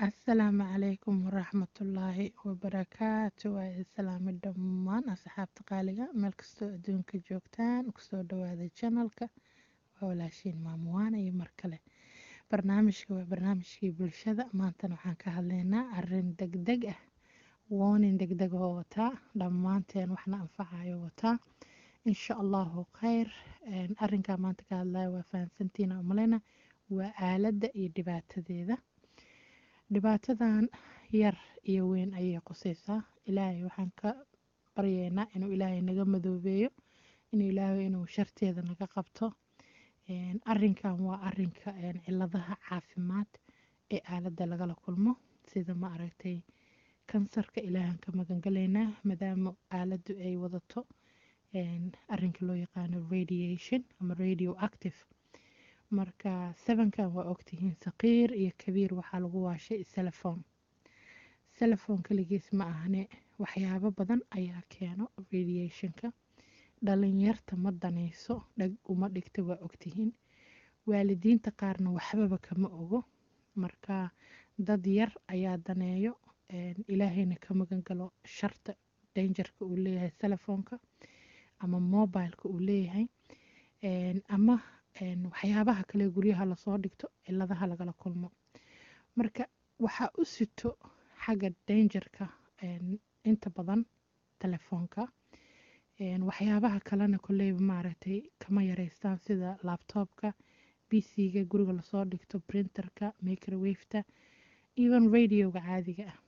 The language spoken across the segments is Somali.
asalaamu calaykum waraxmatullaahi wabarakaatu waa islaami dhammaan asxaabta qaaliga meel kastoo adduunka joogtaan kusoo dhawaada janalka waa walaashiin maamuwaana iyo mar kale barnaamijka waa barnaamijkii bulshada maantana waxaan ka hadlaynaa arin degdeg ah woonin degdeg oo wataa dhammaanteen waxna anfacayo wataa insha allahu khayr arinkaa maanta ka hadlaya waa fahansantiina umaleyna waa aaladda iyo dhibaatadeeda dhibaatadan yar iyo weyn ayay qusaysaa ilaahay waxaan ka baryaynaa inuu ilaahay naga madoobeeyo inuu ilaahay inuu sharteeda naga qabto arinkan waa arinka ciladaha caafimaad ee aaladda lagala kulmo sida ma aragtay kansarka ilaahan ka magangalaynaa maadaama aaladdu ay wadato arinka loo yaqaano radiation ama radio active marka sebankan waa ogtihiin saqiir iyo kabiir waxaa lagu waashay selefon selefon kaligiis ma ahne waxyaabo badan ayaa keeno radiationka dhalinyarta ma danayso dhag uma dhigta waa ogtihiin waalidiinta qaarna waxbaba kama ogo marka dad yar ayaa daneeyo ilaahayna ka magan galo sharta dangerka uu leeyahay telefoonka ama mobileka uu leeyahay ama waxyaabaha kale guryaha lasoo dhigto ciladaha lagala kulmo marka waxaa u sito xagga dangerka inta badan telefoonka waxyaabaha kalena koleyba maaragtay kama yareystaan sida labtoobka bc-ga guriga lasoo dhigto printerka microwaveta even radioga caadiga ah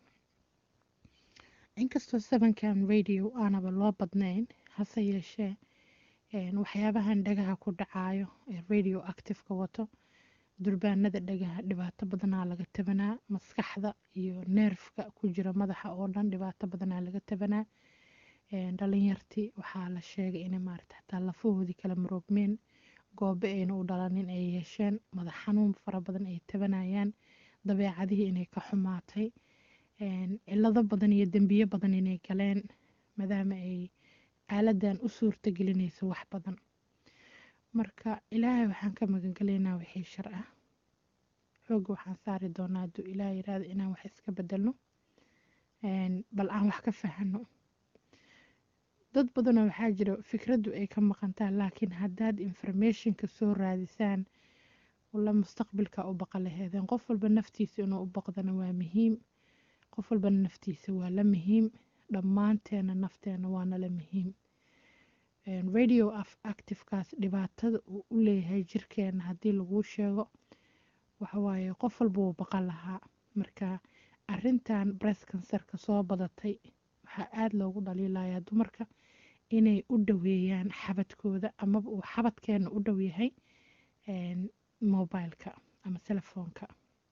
inkastoo sebankan radio aanaba loo badnayn hase yeeshee waxyaabahan dhagaha ku dhacayo ee radio activeka wato durbaanada dhagaha dhibaato badanaa laga tabanaa maskaxda iyo neerfka ku jira madaxa oo dhan dhibaato badanaa laga tabanaa dhalinyartii waxaa la sheegay inay maarata hataa lafahoodii kala maroogmeen goobe ayna u dhalanin ay yeesheen madax xanuun fara badan ay tabanayaan dabeecadihii inay ka xumaatay cilado badan iyo dembiyo badan inay galeen maadaama ay aaladan u suurta gelinayso wax badan marka ilaahay waxaan ka magangelaynaa wixii shar ah xooga waxaan saari doonaa hadduu ilaah yiraahdo inaan wax iska bedelno bal aan wax ka fahano dad badanoo waxaa jira fikraddu ay ka maqantaa laakiin haddaad informationka soo raadisaan walla mustaqbilka u baqa laheedeen qof walba naftiisa inuu u baqdana waa muhiim qof walbana naftiisa waa la muhiim dhammaanteena nafteena waana la muhiim radio activekaas dhibaatada uu u leeyahay jirkeena haddii laguu sheego waxawaaye qof walba wuu baqan lahaa marka arintan bress kansarka soo badatay waxaa aada loogu dhaliilayaa dumarka inay u dhaweeyaan xabadkooda amaba uu xabadkeena u dhow yahay mobileka ama telefoonka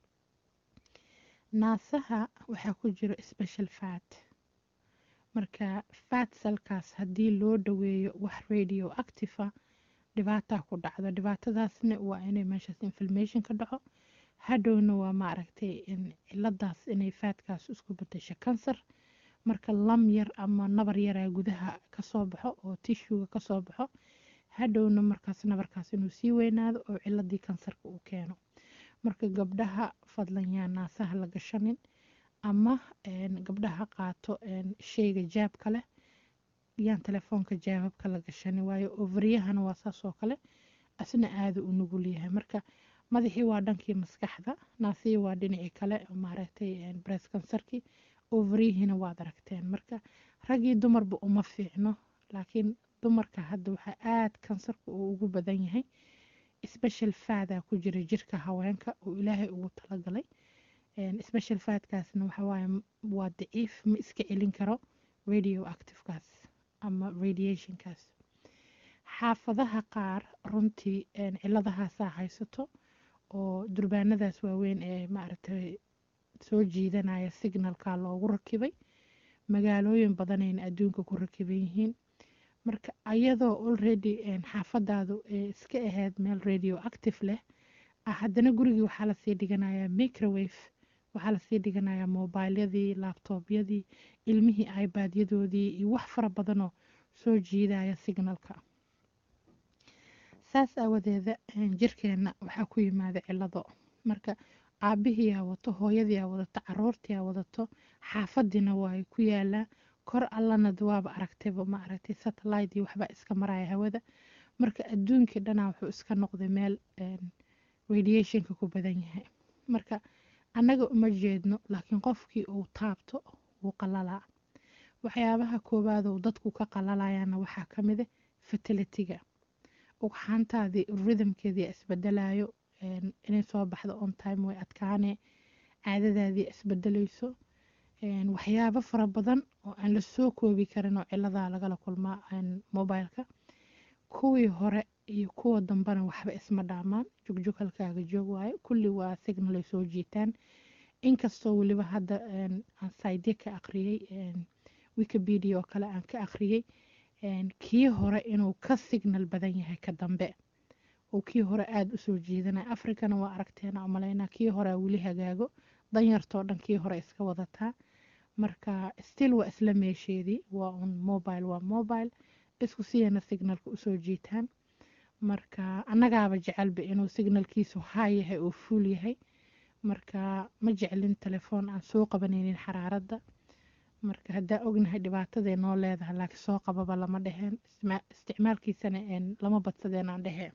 naasaha waxaa ku jiro special fat marka fat salkaas haddii loo dhaweeyo wax radio activa dhibaataa ku dhacdo dhibaatadaasna waa inay meeshaas inflammation ka dhaco hadhowna waa maaragtay ciladaas inay faatkaas isku bedesho kansar marka lam yar ama nabar yaraa gudaha kasoo baxo oo tishuga kasoo baxo hadhowna markaas nabarkaas inuu sii weynaado oo ciladii kansarka uu keeno marka gabdhaha fadlan yaa naasaha la gashanin ama gabdhaha qaato sheyga jaabka leh yaan telefoonka jaababka la gashanin waayo overyahana waa saas oo kale asna aada u nugul yahay marka madaxii waa dhankii maskaxda naasihii waa dhinacii kale maaragtay bress kansarkii overyihiina waad aragteen marka raggii dumarba uma fiicno laakiin dumarka hadda waxaa aada kansarka uu ugu badan yahay special faada ku jira jirka haweenka oo ilaahay ugu talagalay special faadkaasna waxawaaye waa daciif ma iska celin karo radio activekaas ama radiationkaas xaafadaha qaar runtii ciladahaasaa haysato oo durbaanadaas waaweyn ee maaragtay soo jiidanaya signalka loogu rakibay magaalooyin badanayna adduunka ku rakiban yihiin marka ayadoo already xaafadaadu ee iska ahayd meel radio active leh haddana gurigii waxaa lasii dhiganayaa microwave waxaa lasii dhiganayaa mobilyadii labtoobyadii ilmihii ibadyadoodii iyo wax fara badanoo soo jiidaya signalka saas aawadeeda jirkeena waxaa ku yimaada cilado marka aabihiyaa wato hooyadiyaa wadato caruurtiyaa wadato xaafadiina waa ku yaalaa kor allana waaba aragtayba ma aragtay satellite iyo waxbaa iska maraya hawada marka adduunkii dhanaa wuxuu iska noqday meel radiationka ku badan yahay marka annaga uma jeedno laakiin qofkii uu taabto wuu qalalaa waxyaabaha koowaad oo dadku ka qalalayaana waxaa ka mid ah fertilitiga ugxaantaadii rhythmkeedii isbedelayo inay soo baxdo on time way adkaane caadadaadii isbedelayso waxyaabo fara badan oo aan la soo koobi karin oo ciladaa lagala kulmaa mobileka kuwii hore iyo kuwa dambena waxba isma dhaamaan jugjug halkaaga joog waayo kulli waa signal ay soo jiitaan inkastoo weliba hadda aan saydye ka aqriyey wikipedia oo kale aan ka aqriyey kii hore inuu ka signal badan yahay ka dambe oo kii hore aada usoo jiidanaya africana waa aragteena umalaynaa kii horea weli hagaago danyartoo dhan kii hore iska wadataa marka still waa isla meesheedii waa un mobile waa mobile isku siyana signalka usoo jiitaan marka annagaaba jecelba inuu signalkiisu haa yahay oo fuul yahay marka ma jeclin telefoon aan soo qabanaynin xaraaradda marka haddaa ognahay dhibaataday noo leedahay laakiin soo qababa lama dheheen isticmaalkiisana lama badsadeen aan dheheen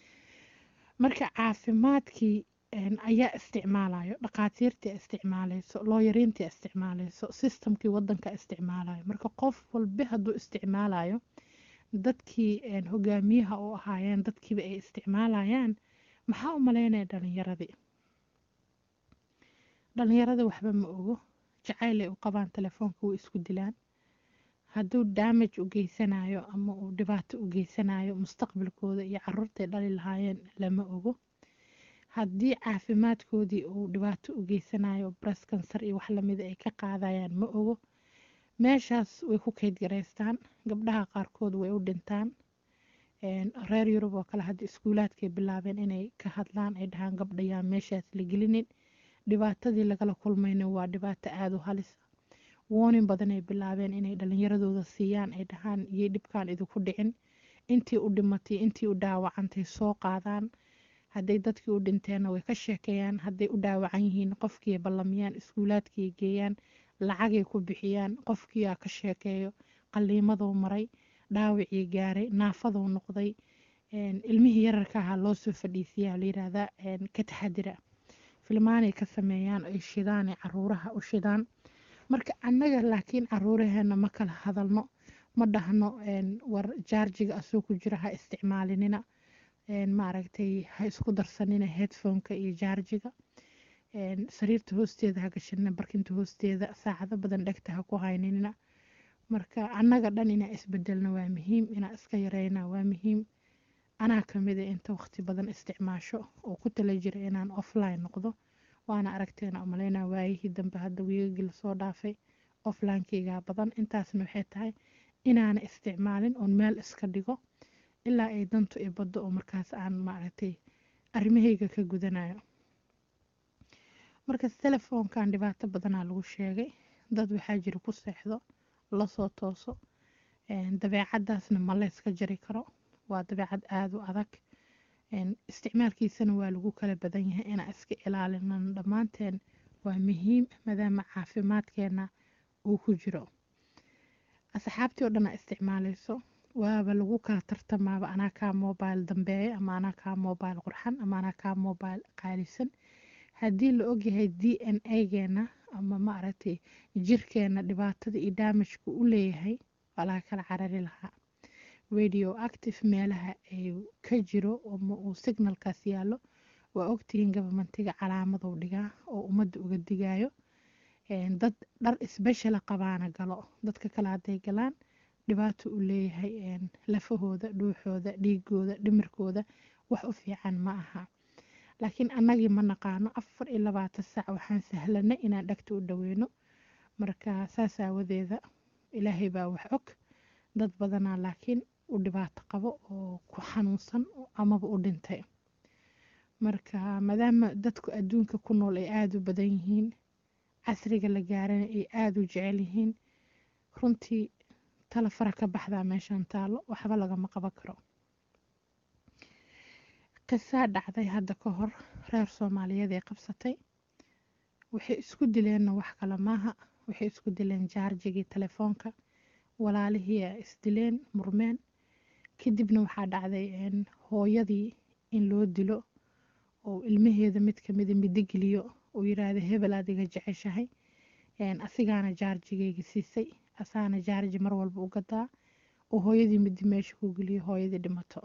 marka caafimaadkii ayaa isticmaalayo dhaqaatiirtii isticmaalayso looyariintii isticmaalayso sistamkii wadanka isticmaalayo marka qof walba hadduu isticmaalayo dadkii hogaamiyaha u ahaayeen dadkiiba ay isticmaalayaan maxaa u malaynaya dhalinyaradii dhalinyarada waxba ma ogo jacayl ay u qabaan telefoonka way isku dilaan hadduu damage u geysanayo ama uu dhibaato u geysanayo mustaqbalkooda iyo caruurtay dhali lahaayeen lama ogo haddii caafimaadkoodii uu dhibaato u geysanayo breast cancer iyo wax lamida ay ka qaadayaan ma ogo meeshaas way ku kayd garaystaan gabdhaha qaarkood way u dhintaan reer yurub oo kale hadda iskuulaadkay bilaabeen inay ka hadlaan ay dhahaan gabdhayaa meeshaas la gelinin dhibaatadii lagala kulmayna waa dhibaato aada u halisa warning badan ay bilaabeen inay dhalinyaradooda siiyaan ay dhahaan iyo dhibkaan idinku dhicin intii u dhimatay intii u dhaawacantay soo qaadaan hadday dadkii u dhinteenna way ka sheekeeyaan hadday u dhaawacan yihiin qofkii ballamiyaan iskuulaadkii geeyaan lacagay ku bixiyaan qofkiiaa ka sheekeeyo qaliimaduu maray dhaawacii gaaray naafaduu noqday ilmihii yararka ahaa loo soo fadhiisiyaa la yiraahdaa ka taxadira filmaanay ka sameeyaan ay shidaan ay caruuraha u shidaan marka annaga laakiin caruuraheena ma kala hadalno ma dhahno war jaarjiga asoo ku jira ha isticmaalinina maaragtay ha isku darsanina headphoneka iyo jaarjiga sariirta hoosteeda ha gashanina barkinta hoosteeda saacado badan dhegta ha ku hayninina marka annaga dhan inaa isbedelna waa muhiim inaa iska yareyna waa muhiim anaa kamida inta waqti badan isticmaasho oo ku tala jira inaan offline noqdo waana aragteena umaleynaa waayihii dambe hadda wiigagii lasoo dhaafay offlinekeygaa badan intaasna waxay tahay inaana isticmaalin oon meel iska dhigo ilaa ay dantu i baddo oo markaas aan maaragtay arrimahayga ka gudanayo markas telefoonkan dhibaato badanaa lagu sheegay dad waxaa jira ku seexdo lasoo tooso dabeecadaasna ma layska jari karo waa dabeecad aada u adag isticmaalkiisana waa lagu kala badan yahay inaan iska ilaalinan dhammaanteen waa muhiim maadaama caafimaadkeena uu ku jiro asxaabtii oo dhan aa isticmaalayso waaba lagu kala tartamaaba anaa kaa mobile dambeeya ama anaa kaa mobile qurxan ama anaa kaa mobile qaalisan haddii la ogyahay d n a geena ama maaragtay jirkeena dhibaatada iyo daamajka u leeyahay waa laga kala carari lahaa radio active meelaha ay ka jiro ama uu signalkaas yaallo waa ogtihiin gabamentiga calaamaduu dhigaa oo ummadda uga digayo dad dhar isbeshela qabaana galo dadka kale hadday galaan dhibaato u leeyahay lafahooda dhuuxooda dhiigooda dhimirkooda wax u fiican ma aha laakiin annagii ma naqaano afar iyo labaatan sac waxaan sahlanay inaan dhagta u dhaweyno marka saas aawadeeda ilaahay baa wax og dad badanaa laakiin u dhibaato qabo oo ku xanuunsan amaba u dhintay marka maadaama dadku adduunka ku nool ay aada u badan yihiin casriga la gaarana ay aada u jecel yihiin runtii tala fara ka baxdaa meeshan taalo waxba lagama qaban karo qisaa dhacday hadda ka hor reer soomaaliyeed ee qabsatay waxay isku dileenna wax kale maaha waxay isku dileen jaarjigii telefoonka walaalihii a isdileen murmeen kadibna waxaa dhacday hooyadii in loo dilo oo ilmaheeda mid kamida midigeliyo uu yiraahdo hebel aad iga jeceshahay asigaana jaarjigayga siisay asaana jaarji mar walba u gadaa oo hooyadii midi meesha ku geliyo hooyadii dhimato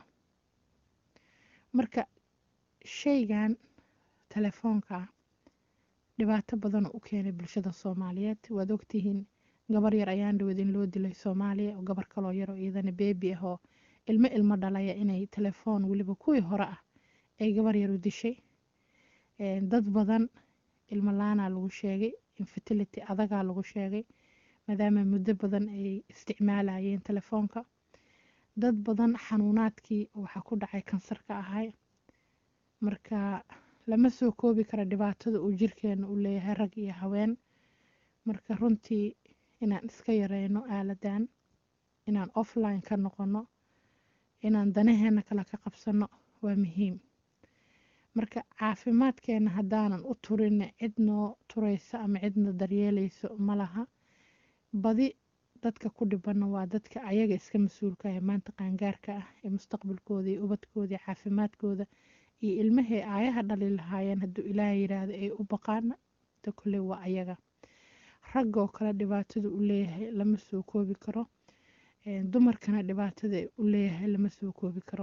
marka shaygan telefoonka ah dhibaato badan u keenay bulshada soomaaliyeed waad ogtihiin gabar yar ayaan dhawad in loo dilay soomaaliya oo gabar kaloo yaroo iyadana beebi ah oo ilmo ilmo dhalaya inay telefoon weliba kuwii hore ah ay gabar yar u dishay dad badan ilmo laanaa lagu sheegay infertility adagaa lagu sheegay maadaama muddo badan ay isticmaalayeen telefoonka dad badan xanuunaadkii waxaa ku dhacay kansarka ahay marka lama soo koobi kara dhibaatada uu jirkeena u leeyahay rag iyo haween marka runtii inaan iska yareyno aaladan inaan offline ka noqono inaan danaheena kale ka qabsano waa muhiim marka caafimaadkeena haddaanan u turin cid noo turaysa ama cidna daryeelayso ma laha badi dadka ku dhibana waa dadka ayaga iska mas-uulka ah maanta qaangaarka ah ee mustaqbalkooda iyo ubadkooda iyo caafimaadkooda iyo ilmahey aayaha dhali lahaayeen hadduu ilaah yiraahdo ay u baqaana ta kole waa ayaga raggoo kale dhibaatada u leeyahay lama soo koobi karo dumarkana dhibaatada u leeyahay lama soo koobi karo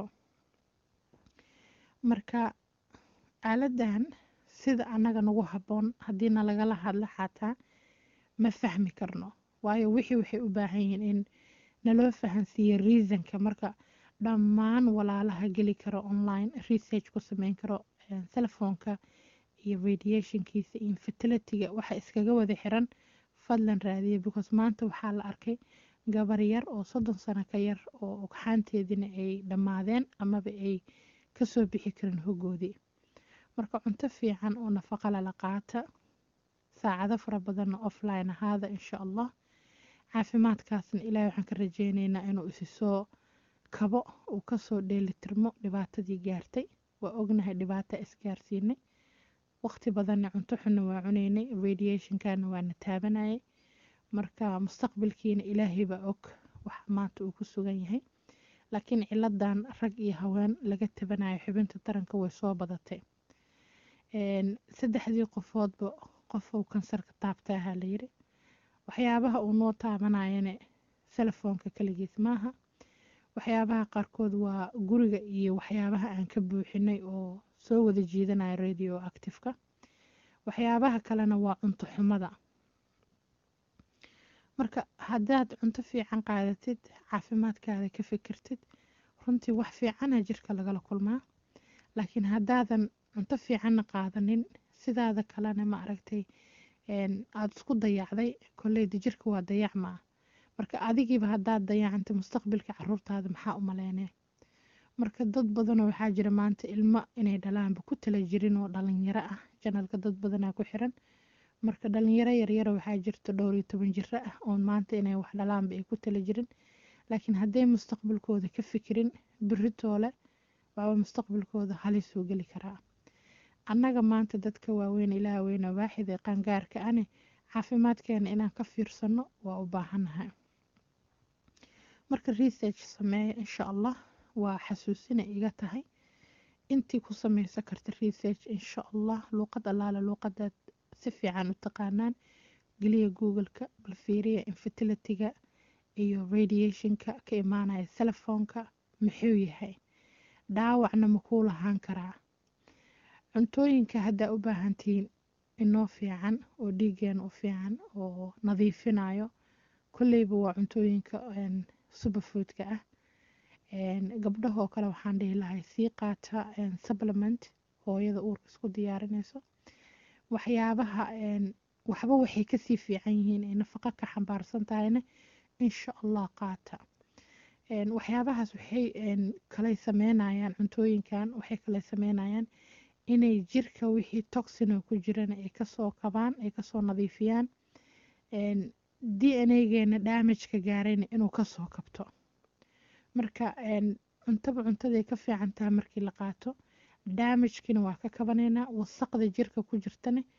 marka aaladan sida annaga nagu habboon haddii na lagala hadlo xataa ma fahmi karno waayo wixii waxay u baahan yihiin in naloo fahansiiyo reasonka marka dhammaan walaalaha geli karo online research ku sameyn karo telefoonka iyo radiationkiisa iyo infertilityga waxa iskaga wada xiran fadlan raadiya because maanta waxaa la arkay gabar yar oo soddon sano ka yar oo ogxaanteediina ay dhammaadeen amaba ay kasoo bixi karin hogoodii marka cunto fiican oo nafaqa lala qaata saacado fara badanna offline ahaada insha allah caafimaadkaasna ilaahay waxaan ka rajeyneynaa inuu isi soo kabo uu kasoo dheelitirmo dhibaatadii gaartay waa ognahay dhibaata isgaarsiinay waqti badanna cunto xunna waa cuneynay radiationkana waana taabanayay marka mustaqbalkiina ilaahay baa og wax maanta uu ku sugan yahay laakiin ciladan rag iyo haween laga tabanayo xubinta taranka way soo badatay saddexdii qofoodba qofow kansarka taabtaaha layiri waxyaabaha uu noo taabanayana telefoonka kaligiis maaha waxyaabaha qaarkood waa guriga iyo waxyaabaha aan ka buuxinay oo soo wada jiidanaya radio activeka waxyaabaha kalena waa cunto xumada marka haddaad cunto fiican qaadatid caafimaadkaada ka fikirtid runtii wax fiicana jirka lagala kulmaa laakiin haddaadan cunto fiicanna qaadanin sidaada kalena ma aragtay aada isku dayacday koleyda jirka waa dayacmaa marka adigiiba haddaad dayacantay mustaqbalka caruurtaada maxaa u maleynee marka dad badanoo waxaa jira maanta ilmo inay dhalaanba ku tala jirin oo dhalinyaro ah janalka dad badanaa ku xiran marka dhalinyaro yaryara waxaa jirta dhowr iyo toban jiro ah oon maanta inay wax dhalaanba ay ku tala jirin laakiin hadday mustaqbalkooda ka fikirin biritoole waaba mustaqbalkooda halisuu geli karaa annaga maanta dadka waaweyn ilaah weyna waaxid ee qaangaarka ane caafimaadkeena inaan ka fiirsano waa u baahannahay marka research sameeya insha allah waa xasuusina iga tahay intii ku sameysan karta research insha allah luuqad allaala luuqadaad si fiican u taqaanaan geliya googleka bal fiiriya infertilityga iyo radiationka ka imaanaya telefoonka muxuu yahay dhaawacna makuu lahaan karaa cuntooyinka haddaa u baahantihiin inoo fiican oo dhiigeena u fiican oo nadiifinayo kolleyba waa cuntooyinka superfoodka ah gabdhahoo kale waxaan dhihi lahay sii qaata supplement hooyada uurka isku diyaarinayso waxyaabaha waxba waxay kasii fiican yihiin ay nafaqo ka xambaarsan tahayna insha allah qaata waxyaabahaas waxay kale sameynayaan cuntooyinkan waxay kale sameynayaan inay jirka wixii toxino ku jirana ay kasoo kabaan ay kasoo nadiifiyaan d n a geena damageka gaarayna inuu kasoo kabto marka cuntaba cuntaday ka fiican tahay markii la qaato damagekina waa ka kabanaynaa wasaqda jirka ku jirtana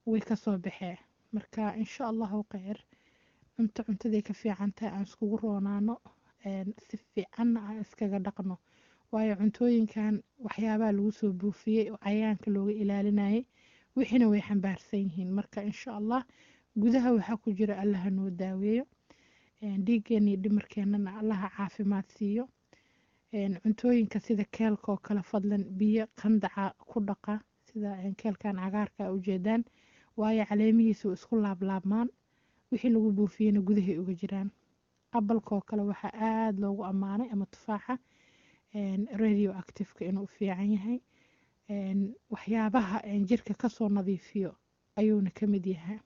way kasoo baxee marka insha allahu kheyr cunto cuntaday ka fiican tahay aan iskugu roonaano si fiicanna aan iskaga dhaqno waayo cuntooyinkan waxyaabaha lagu soo buufiyey oo cayayaanka looga ilaalinayay wixiina way xambaarsan yihiin marka insha allah gudaha waxaa ku jira allaha noo daaweeyo dhiiggeena iyo dhimarkeennana allaha caafimaad siiyo cuntooyinka sida keelka oo kale fadlan biyo qandaca ku dhaqa sida keelkan cagaarka a ujeedaan waayo caleemihiisa way isku laablaabmaan wixii lagu buufiyeyna gudahay uga jiraan abalka oo kale waxaa aada loogu ammaanay ama tufaaxa radio activeka inuu fiican yahay waxyaabaha jirka kasoo nadiifiyo ayuuna ka mid yahay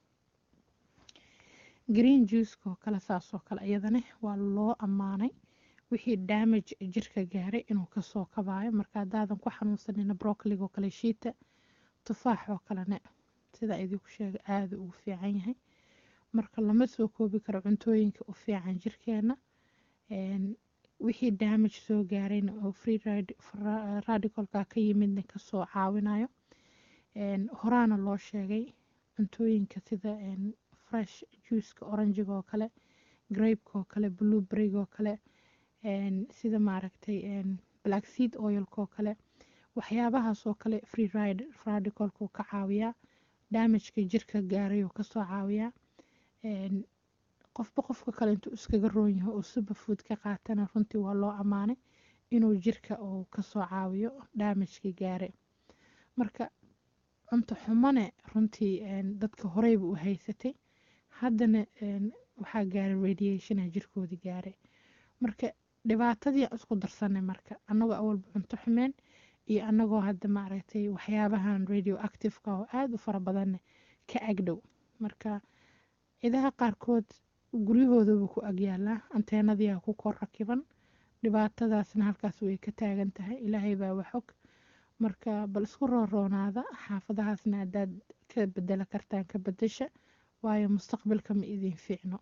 green juiceka oo kale saasoo kale iyadana waa loo ammaanay wixii damage jirka gaaray inuu kasoo kabaayo marka haddaadan ku xanuunsanina brocoliga oo kale shiita tufaax oo kalena sidaa idinku sheega aada ugu fiican yahay marka lama soo koobi karo cuntooyinka u fiican jirkeena wixii damage soo gaarayna oo free radicalka ka yimidna kasoo caawinayo horaana loo sheegay cuntooyinka sida fresh juiceka oranjiga oo kale grapeka oo kale blueberryga oo kale sida maaragtay black seed oilka oo kale waxyaabahaas oo kale free radicalku ka caawiyaa damageka jirka gaarayuu kasoo caawiyaa qofba qofka kale intuu iskaga roon yahay oo superfood ka qaatana runtii waa loo ammaanay inuu jirka uu kasoo caawiyo damagekii gaare marka cunto xumane runtii dadka horeyba u haysatay haddana waxaa gaaray radiationa jirkoodii gaaray marka dhibaatadii aan isku darsanay marka annagoo awalba cunto xumeen iyo annagoo hadda maaragtay waxyaabahan radio activeka oo aada u fara badanne ka agdhow marka cidaha qaarkood guryahoodaba ku agyaalaa anteenadiyaa ku kor rakiban dhibaatadaasna halkaas way ka taagan tahay ilaahay baa waxog marka bal isku rooroonaada xaafadahaasna haddaad ka bedela kartaan ka bedesha waayo mustaqbalka ma idin fiicno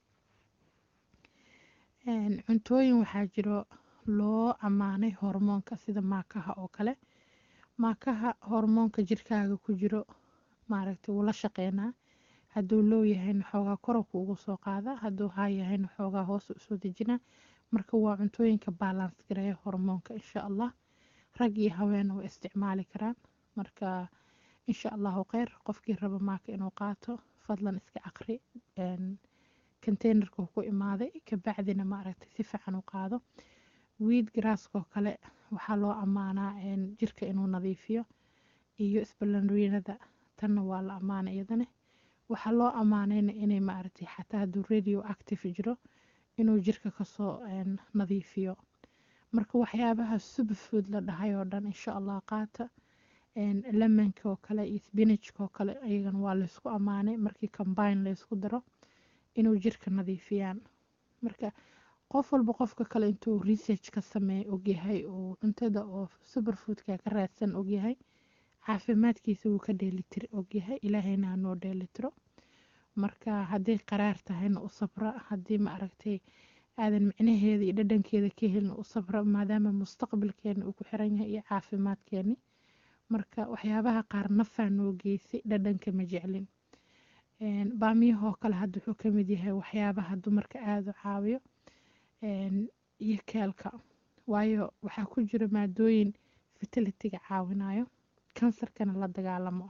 cuntooyin waxaa jiro loo ammaanay hormoonka sida maakaha oo kale maakaha hormoonka jirkaaga ku jiro maaragtay wuu la shaqeynaa hadduu loo yahayna xoogaa koro kuugu soo qaada hadduu haa yahayna xoogaa hoos usoo dejina marka waa cuntooyinka balance gareeya hormoonka insha allah rag iyo haweena way isticmaali karaan marka insha allahu kheyr qofkii raba maaka inuu qaato fadlan iska aqri containerka ku imaaday kabacdina maaragtay si fiican u qaado wiid garaaskoo kale waxaa loo ammaanaa jirka inuu nadiifiyo iyo isbalanriinada tanna waa la ammaanay iyadana waxaa loo ammaanayna inay maaragtay xataa hadduu radio active jiro inuu jirka kasoo nadiifiyo marka waxyaabaha superfood la dhahay oo dhan insha allah qaata lemonka oo kale iyo spinachka oo kale iyagana waa laysku ammaanay markii combine laysku daro inuu jirka nadiifiyaan marka qof walba qofka kale intuu research ka sameeya ogyahay uu cuntada oo superfoodka ka raadsan ogyahay caafimaadkiisa wuu ka dheelitir ogyahay ilaahayna hanoo dheelitiro marka hadday qaraar tahayna u sabra haddii ma aragtay aadan micnaheeda iyo dhadhankeeda ka helin u sabra maadaama mustaqbalkeena uu ku xiran yahay iyo caafimaadkeeni marka waxyaabaha qaar nafaa noo geysay dhadhanka ma jeclin baamiyahoo kale hadda wuxuu ka mid yahay waxyaabaha dumarka aada u caawiyo iyo keelka waayo waxaa ku jira maadooyin fertilitiga caawinayo kansarkana la dagaalamo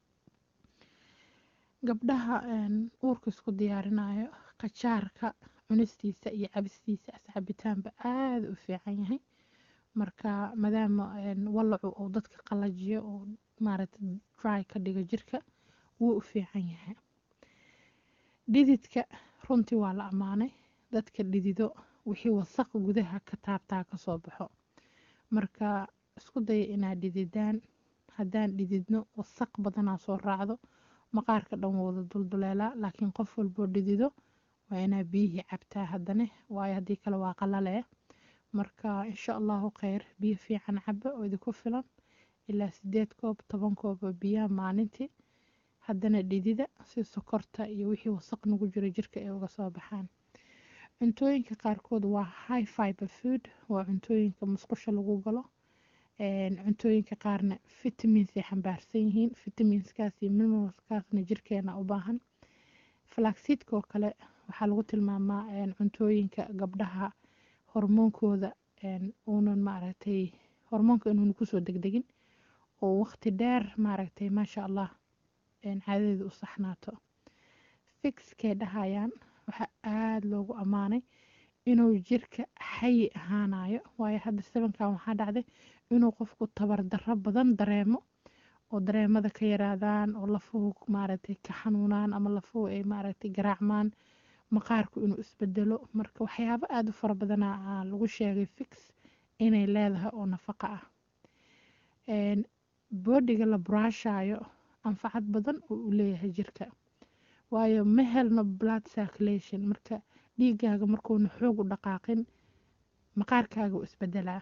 gabdhaha uurka isku diyaarinayo qajaarka cunistiisa iyo cabistiisa asxabitaanba aada u fiican yahay marka maadaama walacu uu dadka qalajiyo oo maaragta dry ka dhigo jirka wuu u fiican yahay dhididka runtii waa la ammaanay dadka dhidido wixii wasaq gudaha ka taabtaa kasoo baxo marka isku daya inaad dhididaan haddaan dhididno wasaq badanaa soo raacdo maqaarka dhan wada dulduleelaa laakiin qof walboo dhidido waa inaa biyihii cabtaa haddane waayo haddii kale waa qalale marka insha allahu kheyr biyo fiican caba oo idinku filan ilaa sideed koob toban koob oo biyaha maalintii haddana dhidida si sokorta iyo wixii wasaq nagu jiro jirka ay uga soo baxaan cuntooyinka qaarkood waa high fiber food waa cuntooyinka musqusha lagu galo cuntooyinka qaarna vitaminsay xambaarsan yihiin vitaminskaas iyo mineralskaasna jirkeena u baahan flaxseedka oo kale waxaa lagu tilmaamaa cuntooyinka gabdhaha hormoonkooda uunan maaragtay hormoonka inuuna kusoo degdegin oo waqti dheer maaragtay maasha allah caadadeeda u saxnaato fixkay dhahayaan waxaa aada loogu ammaanay inuu jirka xayi ahaanayo waayo hadda sabankan waxaa dhacday inuu qofku tabar darro badan dareemo oo dareemada ka yaraadaan oo lafuhu maaragtay ka xanuunaan ama lafuhu ay maaragtay garaacmaan maqaarku inuu isbedelo marka waxyaabo aada u fara badanaa lagu sheegay fix inay leedahay oo nafaqa ah boodhiga la buraashayo anfacad badan oo u leeyahay jirka waayo ma helno blood circulation marka dhiigaaga markuuna xoog u dhaqaaqin maqaarkaaga u isbedelaa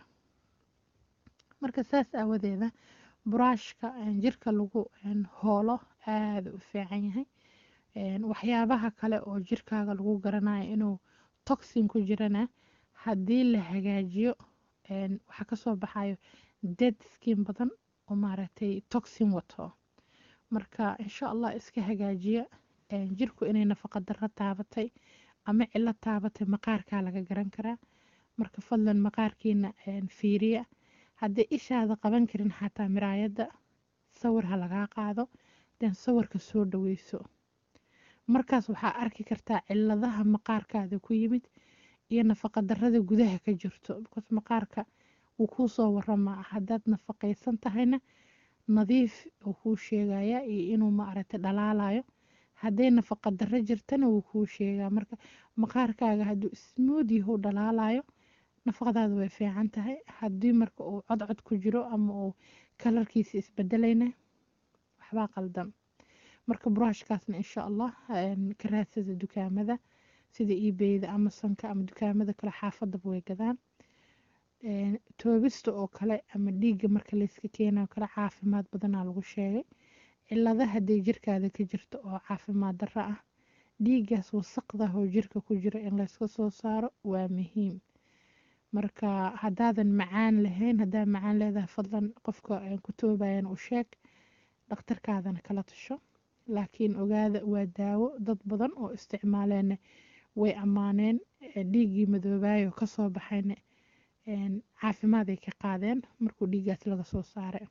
marka saas aawadeeda buraashka jirka lagu hoolo aada u fiican yahay waxyaabaha kale oo jirkaaga lagu garanayo inuu toxin ku jirana haddii la hagaajiyo waxaa kasoo baxayo dead skin badan oo maaragtay toxin wato marka insha allah iska hagaajiya jirku inay nafaqa darro taabatay ama cilo taabatay maqaarkaa laga garan karaa marka fadlan maqaarkiina fiiriya haddii ishaada qaban karin xataa miraayadda sawir ha lagaa qaado den sawirka soo dhaweyso markaas waxaa arki kartaa ciladaha maqaarkaada ku yimid iyo nafaqa darrada gudaha ka jirto because maqaarka wuu kuu soo waramaa haddaad nafaqaysan tahayna nadiif uu kuu sheegayaa iyo inuu maaragtay dhalaalayo hadday nafaqa darro jirtana wuu kuu sheegaa marka maqaarkaaga hadduu ismood yahu dhalaalayo nafaqadaada way fiican tahay haddii marka uu codcod ku jiro ama uu kalarkiisa isbedelayna waxbaa qaldan marka buraashkaasna insha allah ka raadsada dukaamada sida ebeyda amazonka ama dukaamada kale xaafadaba way gadaan toobista oo kale ama dhiigga marka layska keenayo kale caafimaad badanaa lagu sheegay cilada hadday jirkaada ka jirto oo caafimaad darro ah dhiiggaas wasaqdah oo jirka ku jiro in layska soo saaro waa muhiim marka haddaadan macaan lahayn haddaa macaan leedahay fadlan qofka ku toobayan u sheeg dhakhtarkaadana kala tasho laakiin ogaada waa daawo dad badan oo isticmaaleenna way ammaaneen dhiiggii madoobaayo kasoo baxayna caafimaad ay ka qaadeen markuu dhiiggaas laga soo saaray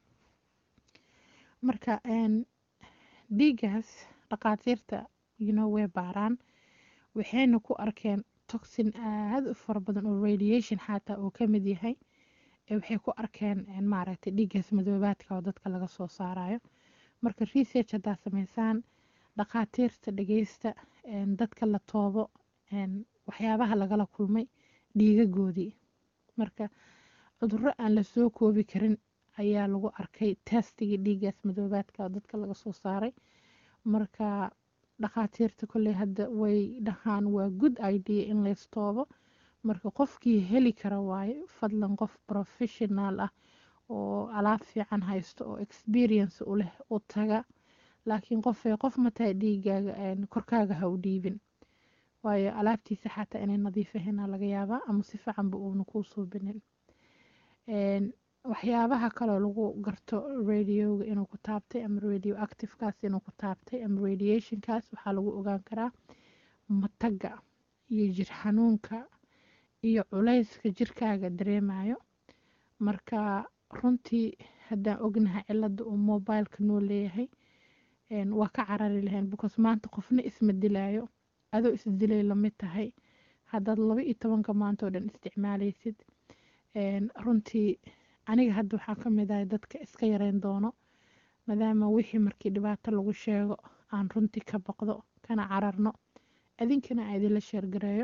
marka dhiiggaas dhaqaatiirta yino way baaraan waxayna ku arkeen toxin aada u fara badan oo radiation xataa uu ka mid yahay waxay ku arkeen maaragtay dhiiggaas madoobaadka oo dadka laga soo saarayo marka research haddaa sameysaan dhaqaatiirta dhageysta dadka la toobo waxyaabaha lagala kulmay dhiigagoodii marka cudurro aan la soo koobi karin ayaa lagu arkay testigii dhiiggaas madoobaadka oo dadka laga soo saaray marka dhakhaatiirta kolley hadda way dhahaan waa good idea in laystoobo marka qofkii heli kara waaye fadlan qof professional ah oo alaab fiican haysto oo experience u leh u taga laakiin qofay qof mataa dhiigaaga korkaaga ha u dhiibin waayo alaabtiisa xataa inay nadiif ahaynaa laga yaabaa ama si fiicanba uuna kuu suubinin waxyaabaha kaloo lagu garto radioga inuu ku taabtay ama radio activekaas inuu ku taabtay ama radiationkaas waxaa lagu ogaan karaa mataga iyo jir xanuunka iyo culayska jirkaaga dareemayo marka runtii haddaan ognahay cilada uu mobileka noo leeyahay waa ka carari lahayn because maanta qofna isma dilaayo adoo isdilay lamid tahay haddaad laba iyo tobanka maanta oo dhan isticmaalaysid runtii aniga hadda waxaa ka mid ahay dadka iska yareyn doono maadaama wixii markii dhibaato lagu sheego aan runtii ka baqdo kana cararno idinkana aan idinla sheergareeyo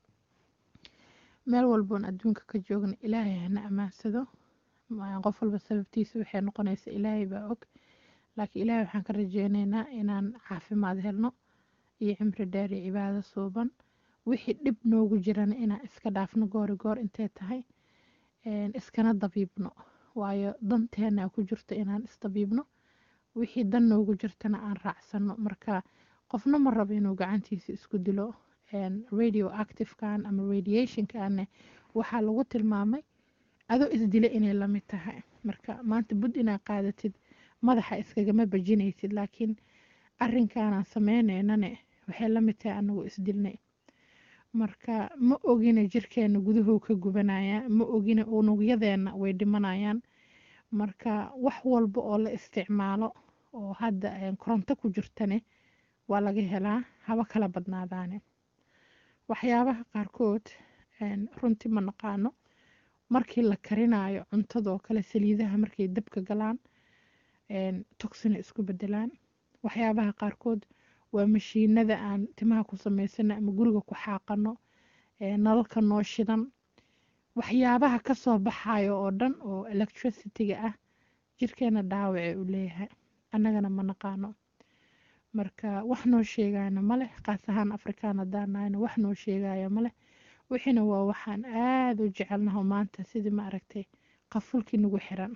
meel walboon adduunka ka joogna ilaahay hana ammaansado qof walba sababtiisa waxay noqonaysa ilaahay baa og laakiin ilaahay waxaan ka rajeyneynaa inaan caafimaad helno iyo cimri dheer iyo cibaado suuban wixii dhib noogu jirana inaan iska dhaafno goori goor intay tahay iskana dabiibno waayo danteena ku jirto inaan isdabiibno wixii dan noogu jirtana aan raacsano marka qofna ma rabo inuu gacantiisa isku dilo radio activekan ama radiationkan waxaa lagu tilmaamay adoo isdila inay lamid tahay marka maanta bud inaad qaadatid madaxa iskagama bajinaysid laakiin arrinkaanaan sameyneynane waxay la mid tahay anagoo isdilnay marka ma ogina jirkeena guduhuu ka gubanayaa ma ogina unugyadeena way dhimanayaan marka wax walba oo la isticmaalo oo hadda koronto ku jirtane waa laga helaa haba kala badnaadaane waxyaabaha qaarkood runtii ma naqaano markii la karinayo cuntadoo kale saliidaha markay dabka galaan toxina isku bedelaan waxyaabaha qaarkood waa mashiinada aan timaha ku samaysano ama guriga ku xaaqano nalalka noo shidan waxyaabaha kasoo baxayo oo dhan oo electricity-ga ah jirkeena dhaawace u leeyahay annagana ma naqaano marka wax noo sheegayana maleh qaas ahaan afrikaan hadaanahayna wax noo sheegaya maleh wixiina waa waxaan aada u jecelnaho maanta sidii ma aragtay qafulkii nagu xiran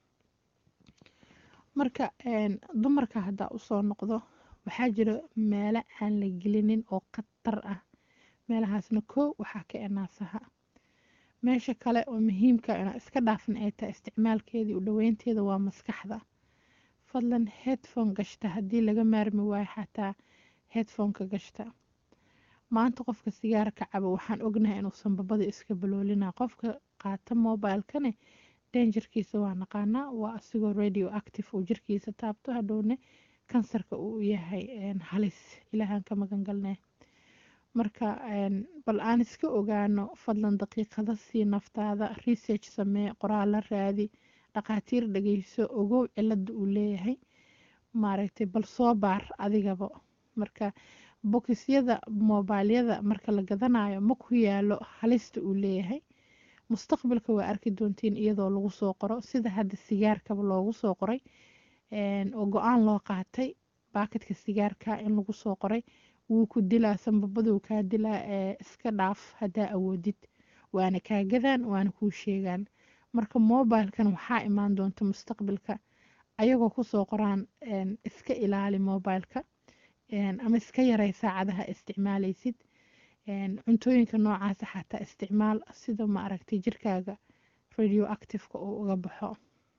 marka dumarka haddaa usoo noqdo waxaa jira meelo aan la gelinin oo khatar ah meelahaasna koo waxaa ka enaasaha meesha kale oo muhiimka inaa iska dhaafin ay tahay isticmaalkeedii u dhaweynteeda waa maskaxda fadlan headphone gashta haddii laga maarmi waayo xataa headphoneka gashta maanta qofka sigaarka cabo waxaan ognahay inuusan babada iska baloolina qofka qaata mobilekane danjarkiisa waa naqaanaa waa asigoo radio active uu jirkiisa taabto hadhowne kansarka uu yahay halis ilaahaan ka magangalne marka bal aan iska ogaano fadlan daqiiqada sii naftaada research samee qoraalo raadi dhaqaatiir dhageyso ogow cilada uu leeyahay maaragtay bal soo baar adigaba marka bokisyada mobilyada marka la gadanayo ma ku yaalo halista uu leeyahay mustaqbalka waa arki doontiin iyadoo lagu soo qoro sida hadda sigaarkaba loogu soo qoray oo go-aan loo qaatay baakadka sigaarka in lagu soo qoray wuu ku dilaa sanbabaduu kaa dilaa ee iska dhaaf haddaa awoodid waana kaa gadaan waana kuu sheegaan marka mobilkan waxaa imaan doonta mustaqbalka ayagoo kusoo qoraan iska ilaali mobileka ama iska yaray saacadaha isticmaalaysid cuntooyinka noocaasa xataa isticmaal sida ma aragtay jirkaaga radio activeka uu uga baxo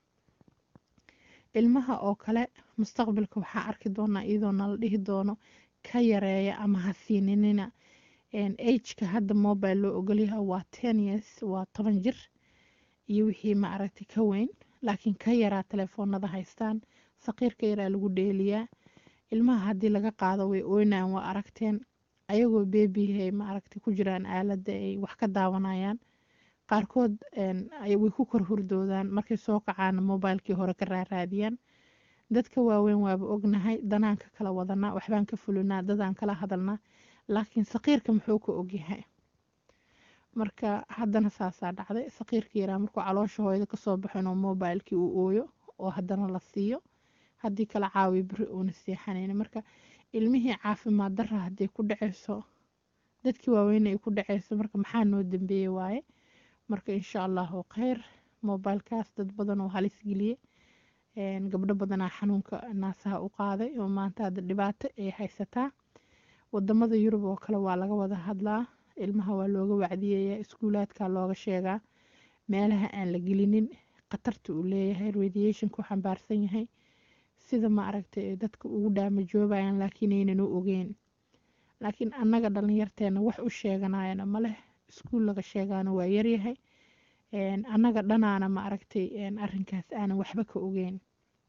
ilmaha oo kale mustaqbalka waxaa arki doonaa iyadoo nala dhihi doono ka yareeya ama ha siininina ageka hadda mobile loo ogolyaha waa ten years waa toban jir iyo wixii ma aragtay ka weyn laakiin ka yaraa telefoonada haystaan saqiirka yaraa lagu dheeliyaa ilmaha haddii laga qaado way oynaan waa aragteen ayagoo beebihay ma aragtay ku jiraan aaladda ay wax ka daawanayaan qaarkood way ku kor hurdoodaan markay soo kacaana mobilekii hore ka raaraadiyaan dadka waaweyn waaba ognahay danaan ka kala wadanaa waxbaan ka fulinaa dadaan kala hadalnaa laakiin saqiirka muxuu ka ogyahay marka haddana saasaa dhacday saqiirka yaraa markuu caloosha hooyada kasoo baxo inuu mobilekii uu ooyo oo haddana la siiyo haddii kala caawiyo beri uuna seexanayn marka ilmihii caafimaad dara hadday ku dhaceyso dadkii waaweyn ay ku dhaceyso marka maxaa noo dambeeye waaye marka insha allahu kheyr mobilekaas dad badan oo halis geliyey gabdho badanaa xanuunka naasaha u qaaday oo maanta hadda dhibaato ay haysataa wadamada yurub oo kale waa laga wada hadlaa ilmaha waa looga wacdiyeyaa iskuulaadka looga sheegaa meelaha aan la gelinin khatarta uu leeyahay radiationku xambaarsan yahay sida ma aragtay dadka ugu dhaamajoobayaan laakiin aynan u ogeyn laakiin annaga dhalinyarteena wax u sheeganayana maleh iskuul laga sheegaana waa yaryahay annaga dhanaana ma aragtay arrinkaas aanan waxba ka ogeyn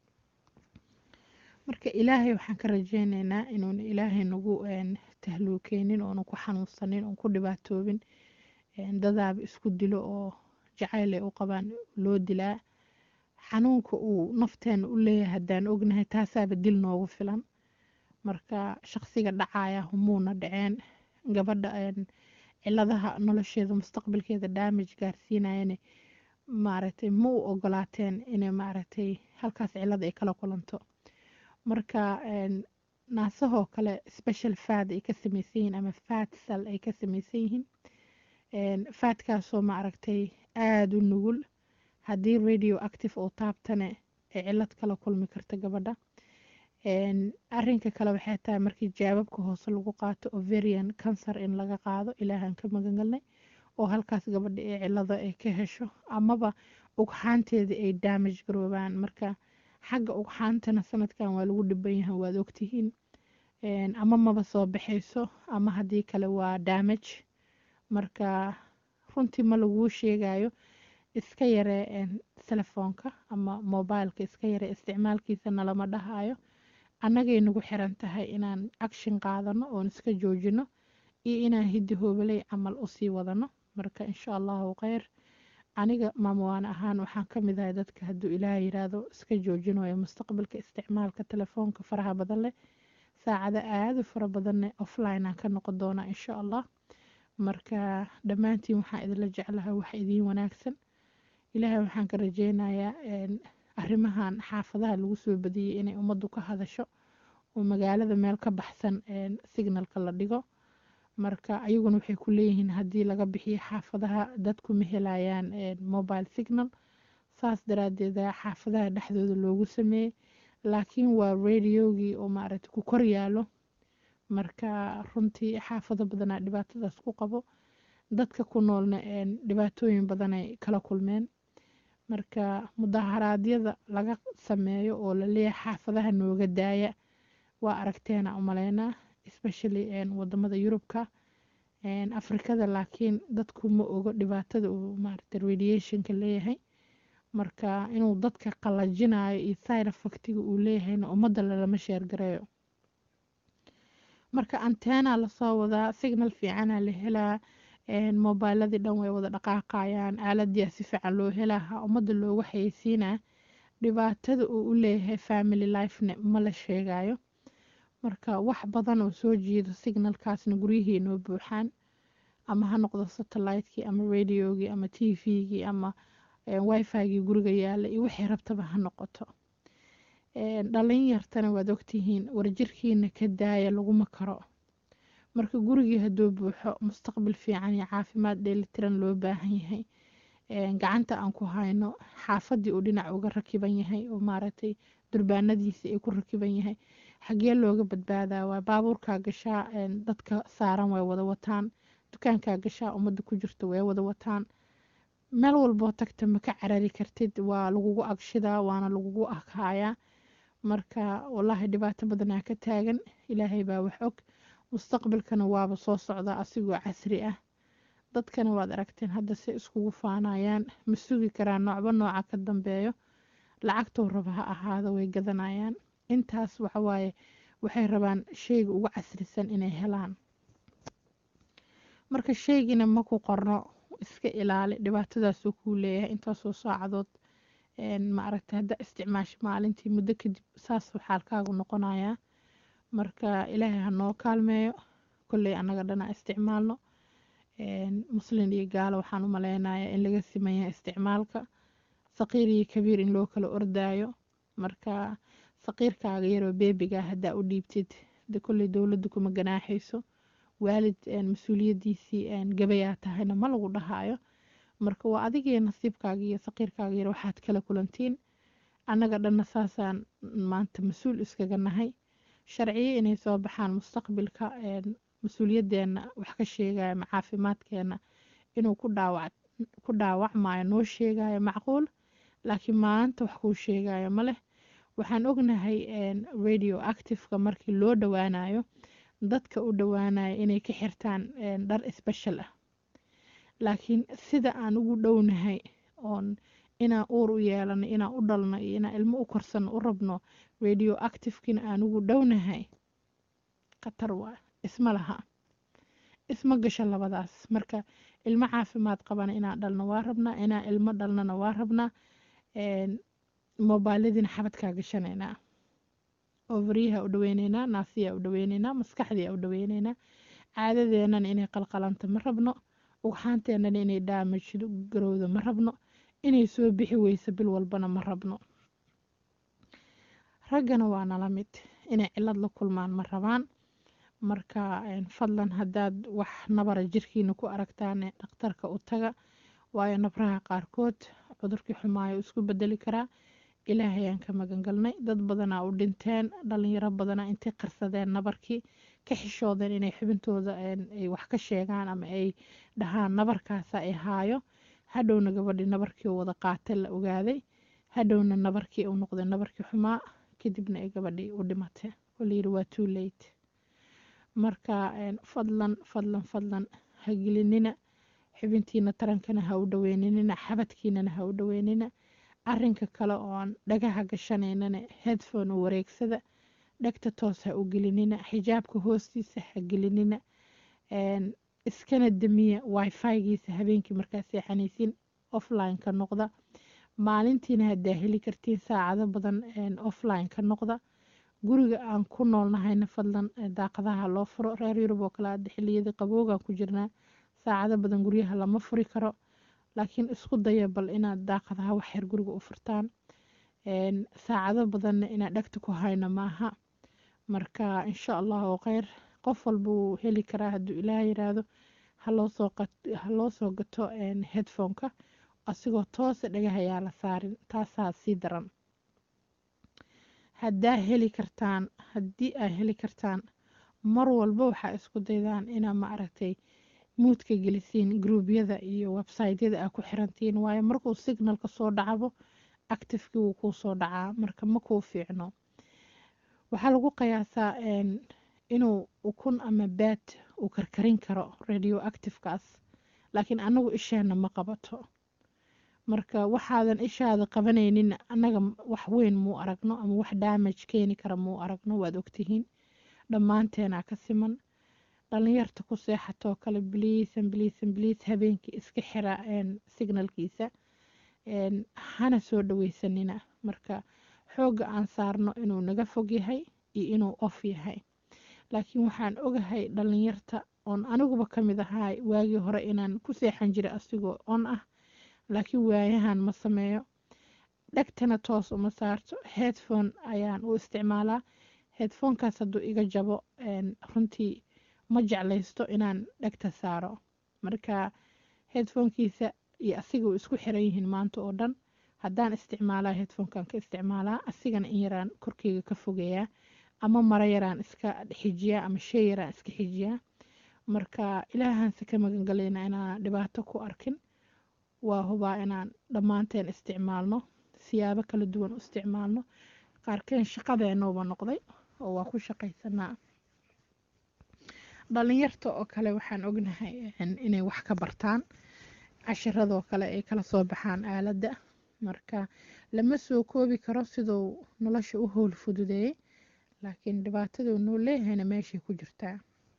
marka ilaahay waxaan ka rajeyneynaa inuuna ilaahay nagu tahluukeynin oona ku xanuunsanin oon ku dhibaatoobin dadaaba isku dilo oo jacayl ay u qabaan loo dilaa xanuunka uu nafteena u leeyahay haddaan ognahay taasaaba dil noogu filan marka shaqsiga dhacaya humuuna dhaceen gabadha ciladaha nolosheeda mustaqbalkeeda damage gaarsiinayane maaragtay ma u ogolaateen inay maaragtay halkaas cilad ay kala kulanto marka naasahoo kale special fad ay ka samaysan yihiin ama fat sal ay ka samaysan yihiin faadkaasoo maaragtay aada u nugul haddii radio active oo taabtane ay cilad kala kulmi karta gabadha arinka kale waxay tahay markii jaababka hoose lagu qaato overian cancer in laga qaado ilaahan ka magangalnay oo halkaas gabadha ee cilada ay ka hesho amaba ugxaanteeda ay damage garoobaan marka xagga ugxaantana sanadkan waa lagu dhiban yahay waad ogtihiin ama maba soo baxayso ama haddii kale waa damage marka runtii ma laguu sheegayo iska yaree telefoonka ama mobileka iska yaree isticmaalkiisana lama dhahayo annagay nagu xiran tahay inaan action qaadano oon iska joojino iyo inaan hiddi hoobaley camal usii wadano marka insha allahu kheyr aniga maamwaan ahaan waxaan ka mid ahay dadka hadduu ilaah yiraahdo iska joojinayo mustaqbalka isticmaalka telefoonka faraha badan leh saacada aada u fara badanne offline aan ka noqon doonaa insha allah marka dhammaantiin waxaan idinla jeclahay wax idiin wanaagsan ilaahay waxaan ka rajeynayaa arrimahan xaafadaha lagu soo badiyey inay ummaddu ka hadasho oo magaalada meel ka baxsan signalka la dhigo marka ayaguna waxay ku leeyihiin haddii laga bixiyo xaafadaha dadku ma helayaan mobile signal saas daraadeeda xaafadaha dhexdooda loogu sameeyey laakiin waa radiogii oo maaragta ku kor yaalo marka runtii xaafado badanaa dhibaatadaas ku qabo dadka ku noolna dhibaatooyin badanay kala kulmeen marka mudaharaadyada laga sameeyo oo laleeyahay xaafadaha nooga daaya waa aragteena umaleynaa especially wadamada yurubka afrikada laakiin dadku ma ogo dhibaatada uu maaragta radiationka leeyahay marka inuu dadka qalajinayo iyo side effectiga uu leeyahayna ummadda lalama sheergareeyo marka antena lasoo wadaa signal fiicana la helaa mobiladii dhan way wada dhaqaaqayaan aaladiia si fiican loo helaha ummadda loogu xayeysiinaa dhibaatada uu u leeyahay family lifene ma la sheegayo marka wax badan oo soo jiido signalkaasna guryihii noo buuxaan ama ha noqdo satellite-kii ama radiogii ama t v-gii ama wifi-gii guriga yaala iyo wixii rabtaba ha noqoto dhalin yartana waad ogtihiin warjirkiina ka daaya laguma karo marka gurigii hadduu buuxo mustaqbal fiican iyo caafimaad dheelitiran loo baahan yahay gacanta aan ku hayno xaafadii uu dhinac uga rakiban yahay oo maaragtay durbaanadiisa ay ku rakiban yahay xagee looga badbaadaa waa baabuurkaa gashaa dadka saaran way wada wataan dukaankaa gashaa ummadda ku jirta way wada wataan meel walboo tagta ma ka carari kartid waa lagugu agshidaa waana lagugu aghayaa marka wallaahi dhibaato badanaa ka taagan ilaahay baa wax og mustaqbalkana waaba soo socdaa asigoo casri ah dadkana waad aragteen hadda si iskugu faanayaan ma sugi karaan noocba nooca ka dambeeyo lacagtou raba ha ahaado way gadanayaan intaas waxawaaye waxay rabaan sheyga ugu casrisan inay helaan marka sheygina ma ku qorno iska ilaali dhibaatadaasuu kuu leeyahay intaasoo saacadood maaragta hadda isticmaasho maalintii muddo kadib saasuu xaalkaagu noqonayaa marka ilaahay ha noo kaalmeeyo kolley annaga dhana isticmaalno muslin iyo gaalo waxaan u maleynayaa in laga simanyahay isticmaalka saqiir iyo kabiir in loo kala ordaayo marka saqiirkaaga yaroo beebigaa haddaa u dhiibtid de kolley dowladdu kuma ganaaxayso waalid mas-uuliyadiisii gabayaa tahayna ma lagu dhahaayo marka waa adigii nasiibkaaga iyo saqiirkaaga yar waxaad kala kulantiin annaga dhanna saasaan maanta mas-uul iskaga nahay sharciyo inay soo baxaan mustaqbilka mas-uuliyadeenna wax ka sheegaya ma caafimaadkeena inuu ku dhaawac ku dhaawacmayo noo sheegayo macquul laakiin maanta wax kuu sheegayo ma leh waxaan ognahay radio activeka markii loo dhowaanayo dadka u dhowaanayo inay ka xirtaan dhar sbeshal ah laakiin sida aan ugu dhownahay oon inaan uur u yeelano inaan u dhalno iyo inaan ilmo u korsano u rabno radio activekina aan ugu dhownahay khatar waa isma laha isma gasho labadaas marka ilmo caafimaad qabana inaan dhalno waa rabnaa inaan ilmo dhalnana waa rabnaa mobiladiina xabadkaa gashanaynaa overyaha u dhaweyneynaa naasiyaa u dhaweyneynaa maskaxdiia u dhaweyneynaa caadadeenana inay qalqalanto ma rabno ugxaanteenana inay daamajdo garowdo ma rabno inay soo bixi weyso bil walbana ma rabno raggana waa nala mid inay cilad la kulmaan ma rabaan marka fadlan haddaad wax nabara jirkiina ku aragtaan dhakhtarka u taga waayo nabraha qaarkood cudurkii xumaayo isku bedeli karaa ilaahayaan ka magan galnay dad badanaa u dhinteen dhalinyaro badanaa intay qarsadeen nabarkii ka xishoodeen inay xubintooda ay wax ka sheegaan ama ay dhahaan nabarkaasa ay haayo hadhowna gabadhii nabarkii wada qaatay la ogaaday hadhowna nabarkii uu noqday nabarkii xumaa kadibna ay gabadhii u dhimatay oo layidhi waa too late marka fadlan fadlan fadlan ha gelinina xubintiina tarankana ha u dhaweyninina xabadkiinana ha u dhaweynina arinka kale oon dhagaha gashanaynana headphone u wareegsada dhegta toos ha u gelinina xijaabka hoostiisa ha gelinina iskana damiya wifi-giisa habeenkii markaa seexanaysiin offline ka noqda maalintiina haddaa heli kartiin saacado badan offline ka noqda guriga aan ku noolnahayna fadlan daaqadaha loo furo reer yurub oo kale hadda xiliyadii qaboogaan ku jirnaa saacado badan guryaha lama furi karo laakiin isku daya bal inaad daaqadaha waxyar guriga u furtaan saacado badanna inaad dhegta ku hayno maaha marka insha allahu kheyr qof walba wuu heli karaa hadduu ilaah yiraahdo haloo soo gato headphoneka asigoo toosa dhagahayaa la saarin taasaa sii daran haddaa heli kartaan haddii aa heli kartaan mar walba waxaa isku daydaan inaa ma aragtay muudka gelisiin gruubyada iyo websiteyada aa ku xirantiin waayo markuu signalka soo dhacabo actifekii wuu kuu soo dhacaa marka ma kuu fiicno waxaa lagu qiyaasaa inuu ukun ama baad uu karkarin karo radio activekaas laakiin anagu isheena ma qabato marka waxaadan ishaada qabanaynin annaga wax weyn muu aragno ama wax damage keeni kara muu aragno waad ogtihiin dhammaanteenaa ka siman dhalinyarta ku seexatoo kale bliisan bliisan bliis habeenkii iska xira signalkiisa hana soo dhaweysanina marka xoogga aan saarno inuu naga fog yahay iyo inuu off yahay laakiin waxaan ogahay dhalinyarta oon aniguba ka mid ahay waagii hore inaan ku seexan jiray asigoo on ah laakiin waayahan ma sameeyo dhegtana toos uma saarto headphone ayaan u isticmaalaa headphonekaas hadduu iga jabo runtii ma jeclaysto inaan dhegta saaro marka headphonekiisa iyo asiga u isku xiran yihiin maanta oo dhan haddaan isticmaalaa headphonekan ka isticmaalaa asigana in yaraan korkeyga ka fogeeyaa ama maro yaraan iska xijiyaa ama shay yaraan iska xijiyaa marka ilaahaanse ka magangalayna inaan dhibaato ku arkin waa hubaa inaan dhammaanteen isticmaalno siyaabo kala duwan u isticmaalno qaarkeen shaqadeenuuba noqday oo waa ku shaqaysanaa dhalinyarta oo kale waxaan ognahay inay wax ka bartaan cashiradoo kale ay kala soo baxaan aaladda marka lama soo koobi karo siduu nolosha u howl fududeeyey laakiin dhibaataduu noo leeyahayna meeshay ku jirtaa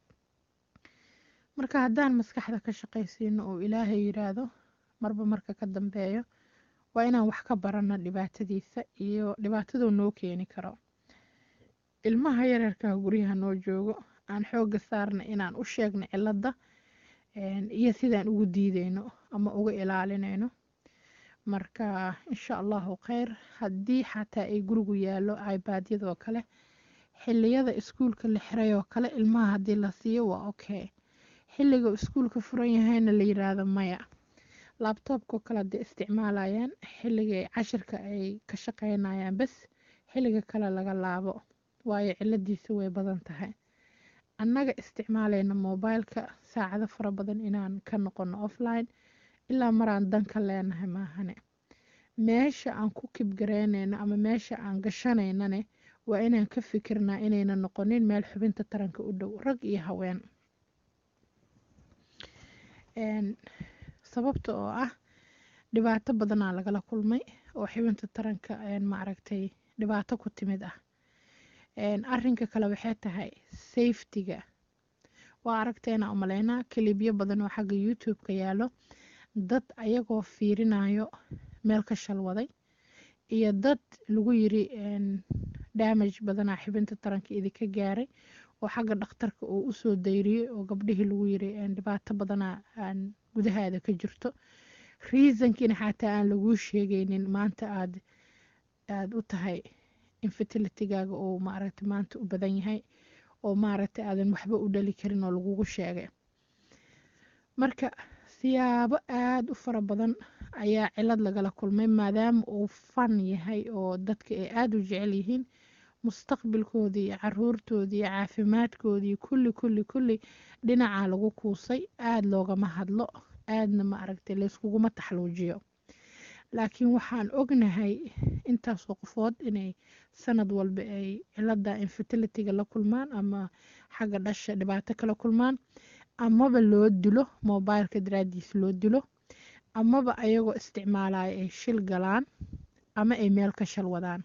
marka haddaan maskaxda ka shaqaysiino oo ilaahay yiraahdo marba marka ka dambeeyo waa inaan wax ka barano dhibaatadiisa iyo dhibaataduu noo keeni karo ilmaha yareerkaha guryaha noo joogo aan xooga saarna inaan u sheegno cilada iyo sidaan ugu diideyno ama uga ilaalinayno marka insha allahu kheyr haddii xataa ay gurigu yaallo ibadyadoo kale xiliyada iskuulka la xiray oo kale ilmaha haddii la siiyo waa okay xilliga iskuulka furan yahayna la yiraahdo maya labtoobkao kale hadday isticmaalayaan xilligay cashirka ay ka shaqeynayaan bas xilliga kale laga laabo waayo ciladiisa way badan tahay annaga isticmaalayna mobileka saacado fara badan inaan ka noqono offline ilaa maraan danka leenahay maahane meesha aan ku kibgareynayno ama meesha aan gashanaynane waa inaan ka fikirnaa inayna noqonin meel xubinta taranka u dhow rag iyo haween sababta oo ah dhibaato badanaa lagala kulmay oo xubinta taranka maaragtay dhibaato ku timid ah arinka kale waxay tahay safetyga waa aragteena umaleynaa kalibyo badan oo xagga youtube-ka yaalo dad ayagoo fiirinayo meel ka shalwaday iyo dad lagu yiri damage badanaa xibinta taranka idinka gaaray oo xagga dhakhtarka uu usoo dayriyey oo gabdhihii lagu yiri dhibaato badanaa aan gudahaada ka jirto reasonkiina xataa aan laguu sheegaynin maanta aad aada u tahay infertilitygaaga oo maaragta maanta u badan yahay oo maaragta aadan waxba u dhali karin oo lagugu sheegay marka siyaabo aada u fara badan ayaa cilad lagala kulmay maadaama uu fan yahay oo dadka ay aada u jecel yihiin mustaqbalkoodii iyo caruurtoodii iyo caafimaadkoodii kulli kulli kulli dhinacaa lagu kuusay aada loogama hadlo aadna ma aragtay layskuguma taxluujiyo laakiin waxaan ognahay intaasoo qofood inay sanad walba ay cilada infertilitiga la kulmaan ama xagga dhasha dhibaato kala kulmaan amaba loo dilo mobileka daraadiis loo dilo amaba ayagoo isticmaalaya ay shil galaan ama ay meel ka shal wadaan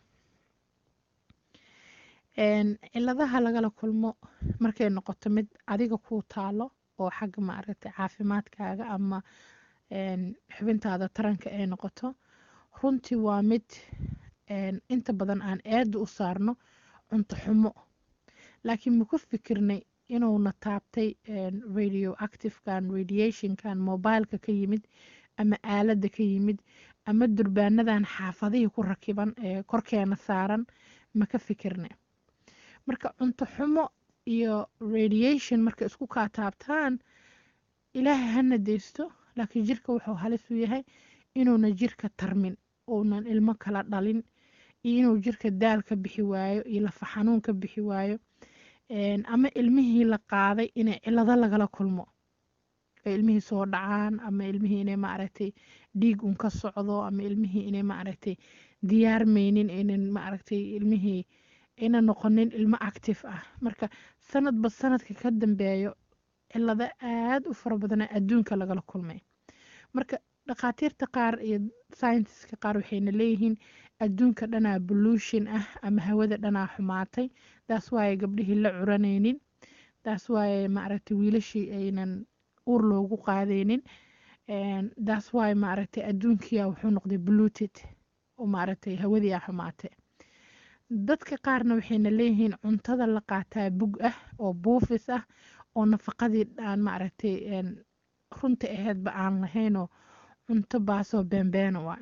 ciladaha lagala kulmo markay noqoto mid adiga kuu taalo oo xagga maaragtay caafimaadkaaga ama xubintaada taranka ay noqoto runtii waa mid inta badan aan eeda u saarno cunto xumo laakiin maku fikirnay inuuna taabtay radio activekan radiationkan mobileka ka yimid ama aaladda ka yimid ama durbaanadan xaafadihii ku rakiban ee korkeena saaran maka fikirna marka cunto xumo iyo radiation marka isku kaa taabtaan ilaahay hana deysto laakiin jirka wuxuu halis u yahay inuuna jirka tarmin uunan ilmo kala dhalin iyo inuu jirka daal ka bixi waayo iyo lafa xanuun ka bixi waayo ama ilmihii la qaaday inay cilado lagala kulmo ay ilmihii soo dhacaan ama ilmihii inay maaragtay dhiig un ka socdo ama ilmihii inay maaragtay diyaarmaynin inan maaragtay ilmihii ayna noqonin ilmo active ah marka sanadba sanadka ka dambeeyo cilado aada u fara badana adduunka lagala kulmay marka dhakhaatiirta qaar iyo scientiska qaar waxayna leeyihiin adduunka dhanaa pollution ah ama hawada dhanaa xumaatay taas waaye gabdhihii la curanaynin taas waaye maaragtay wiilashii aynan uur loogu qaadaynin taas waaye maaragtay adduunkiia wuxuu noqday polluted oo maaragtay hawadii a xumaatay dadka qaarna waxayna leeyihiin cuntada la qaataa bug ah oo buufis ah oo nafaqadii aan maaragtay runta aheedba aan lahaynoo cunto baasoo beenbeena waa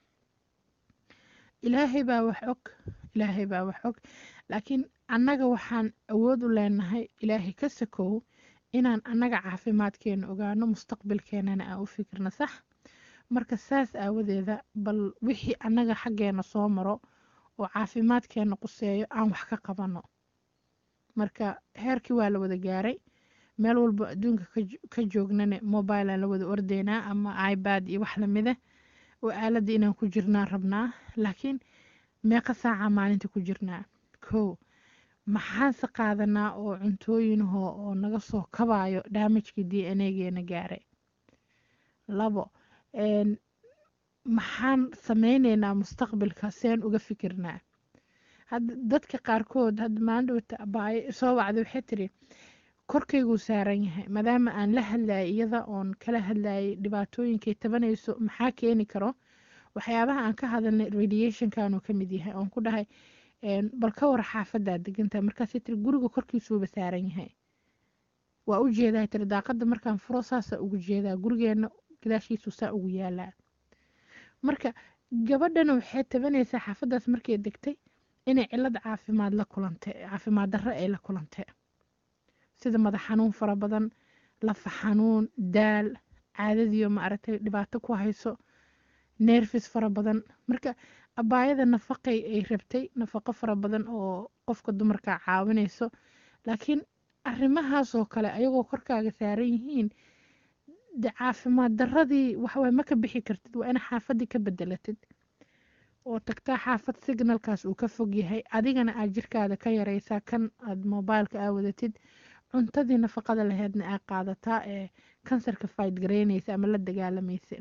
ilaahay baa wax og ilaahay baa wax og laakiin annaga waxaan awood u leenahay ilaahay ka sakow inaan annaga caafimaadkeena ogaano mustaqbalkeenana aan u fikirno sax marka saas aawadeeda bal wixii annaga xaggeena soo maro oo caafimaadkeena quseeyo aan wax ka qabano marka heerkii waa la wada gaaray meel walba adduunka ka joognane mobile aan la wada ordeynaa ama ibad iyo wax lamida oo aaladda inaan ku jirnaa rabnaa laakiin meeqa saaca maalinta ku jirnaa kow maxaanse qaadanaa oo cuntooyinho oo naga soo kabayo daamajkii d n a geena gaaray labo maxaan sameyneynaa mustaqbalka seen uga fikirnaa dadka qaarkood hadda maandhowta abaayo soo wacda waxay tiri korkayguu saaran yahay maadaama aan la hadlayay iyada oon kala hadlayay dhibaatooyinkay tabanayso maxaa keeni karo waxyaabaha aan ka hadalnay radiationkanuu ka mid yahay oon ku dhahay bal ka war xaafadaa degantaha markaasay tiri guriga korkiisuuba saaran yahay waa u jeedaa tiri daaqada markaan furo saasa ugu jeedaa gurigeena gadaashiisu saa ugu yaalaa marka gabadhana waxay tabanaysaa xaafadaas markay degtay inay cilad caafimaad la kulantay caafimaad darro ay la kulantay sida madax xanuun fara badan lafa xanuun daal caadadiio maaragtay dhibaato ku hayso neerfis fara badan marka abaayada nafaqay ay rabtay nafaqo fara badan oo qofka dumarka caawinayso laakiin arrimahaasoo kale ayagoo korkaaga saaran yihiin de caafimaad daradii waxaway ma ka bixi kartid waa ina xaafadii ka bedelatid oo tagtaa xaafad signalkaas uu ka fog yahay adigana aad jirkaada ka yareysaa kan aad mobileka aa wadatid cuntadii nafaqada laheydna aa qaadataa ee kansarka fight gareynaysa ama la dagaalamaysa